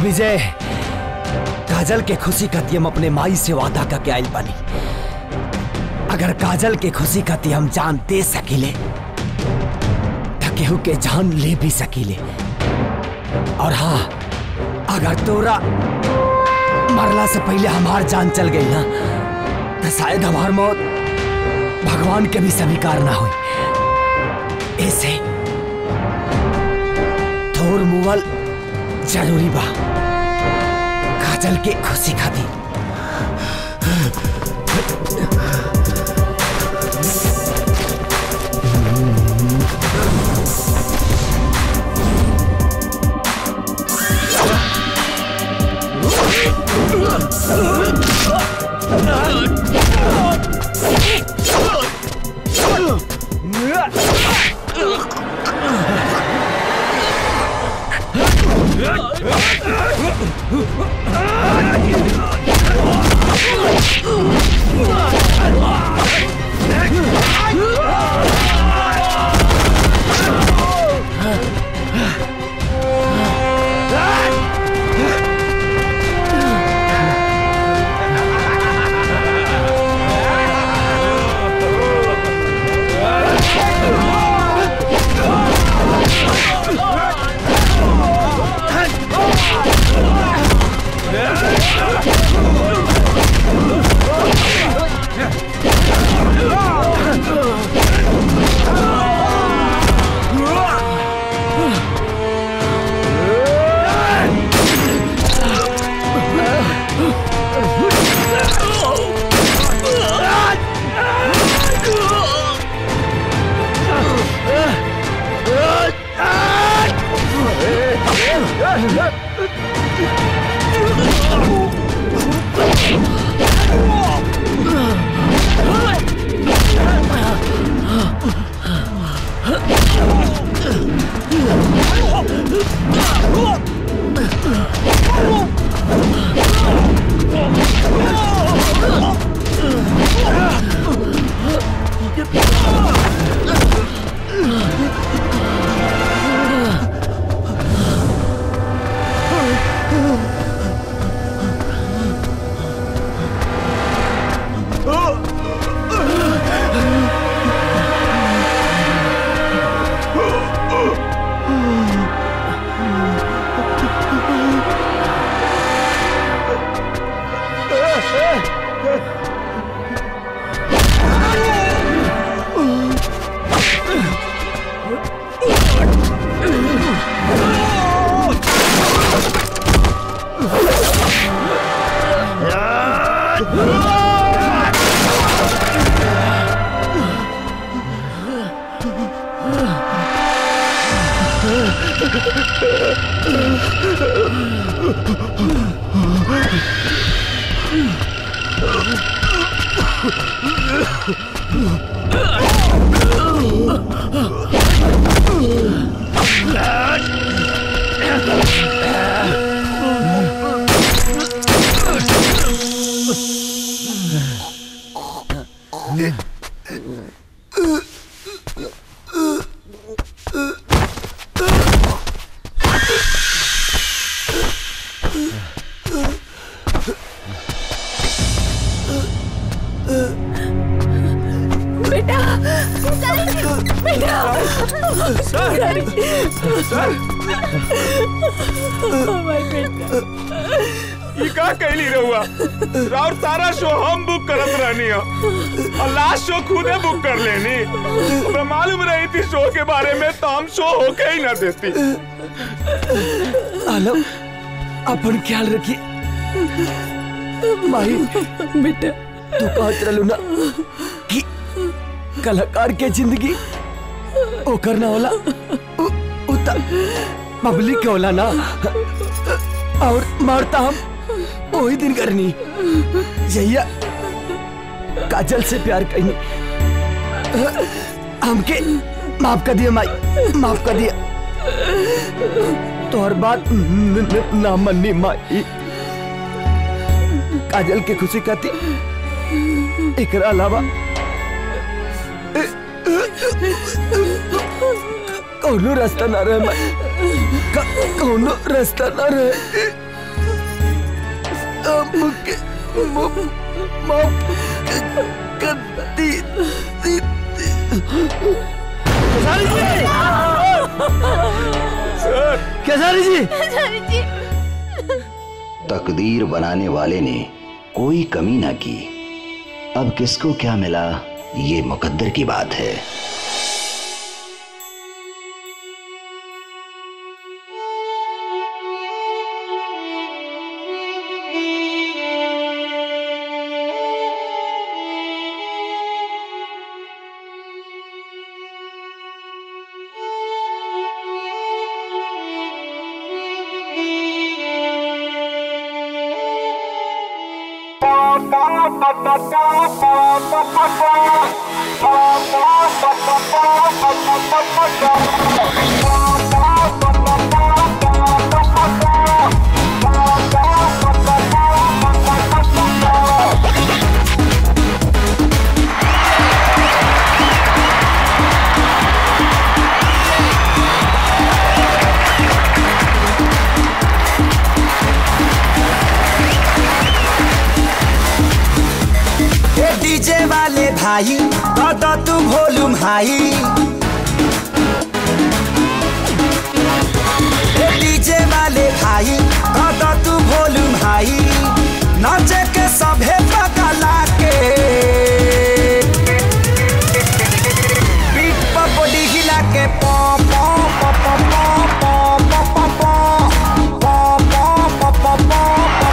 विजय काजल के खुशी खाती हम अपने माई से वादा करके आयल बानी अगर काजल के खुशी खाती हम जान दे सकीले तो केहू के जान ले भी सकीले और हाँ अगर तोरा मरला से पहले हमार जान चल गई ना तो शायद हमार मौत भगवान के भी स्वीकार ना हुई ऐसे थोर मुवल जरूरी बा काजल के खुशी खातिर बेटा बेटा सर! सर! ई का कैली रहुआ और सारा शो हम बुक करत रहनी हो और लास्ट शो खुदे बुक कर लेनी हमरा मालूम रही थी शो के बारे में तो हम शो होके ही ना देती आलम अपन ख्याल रखिए माही बेटा तू कहत रहलू ना कि कलाकार के जिंदगी ओकर ना होला उ, उ त पब्लिक के होला ना और मारता हम वही दिन करनी जहिया काजल से प्यार करनी हमके माफ कर दिया माई माफ कर दिया तोहर बात न- न- ना मन्नी माई काजल के खुशी खाती एकरा अलावा कौनो रास्ता ना रहे माई क- कौनो रास्ता ना रहे हमके माफ कर दी दी केसारी जी खेसारी जी तकदीर बनाने वाले ने कोई कमी ना की अब किसको क्या मिला ये मुकद्दर की बात है ए डीजे वाले भाई तो तू वॉल्यूम हाई ए डीजे वाले भाई तो तू वॉल्यूम हाई नाचे के सभे पगला के पीठ पर बॉडी हिला के पॉ पॉ पॉ पॉ पॉ पॉ पॉ पॉ पॉ पॉ पॉ पॉ पॉ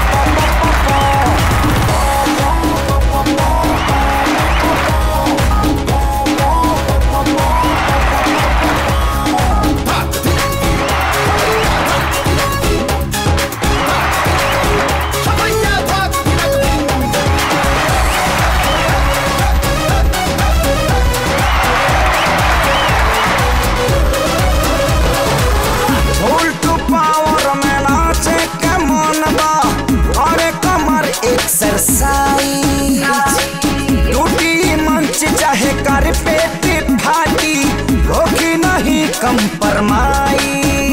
उल्टू पावर में नाचे के मन बा अरे कमर एक्सरसाइज टूटी मंच चाहे कर पेट फाटी होगी नहीं कंप्रोमाइज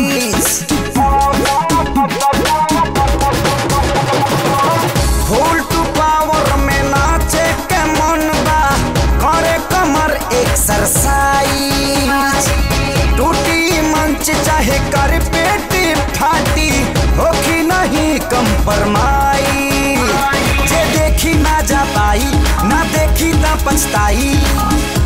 उल्टू पावर में नाचे के मन बा करे कमर एक्सरसाइज टूटी मंच चाहे कर पेट फाटी होखी नहीं कंप्रोमाइज जे देखी ना जा पाई ना देखी ना पछताई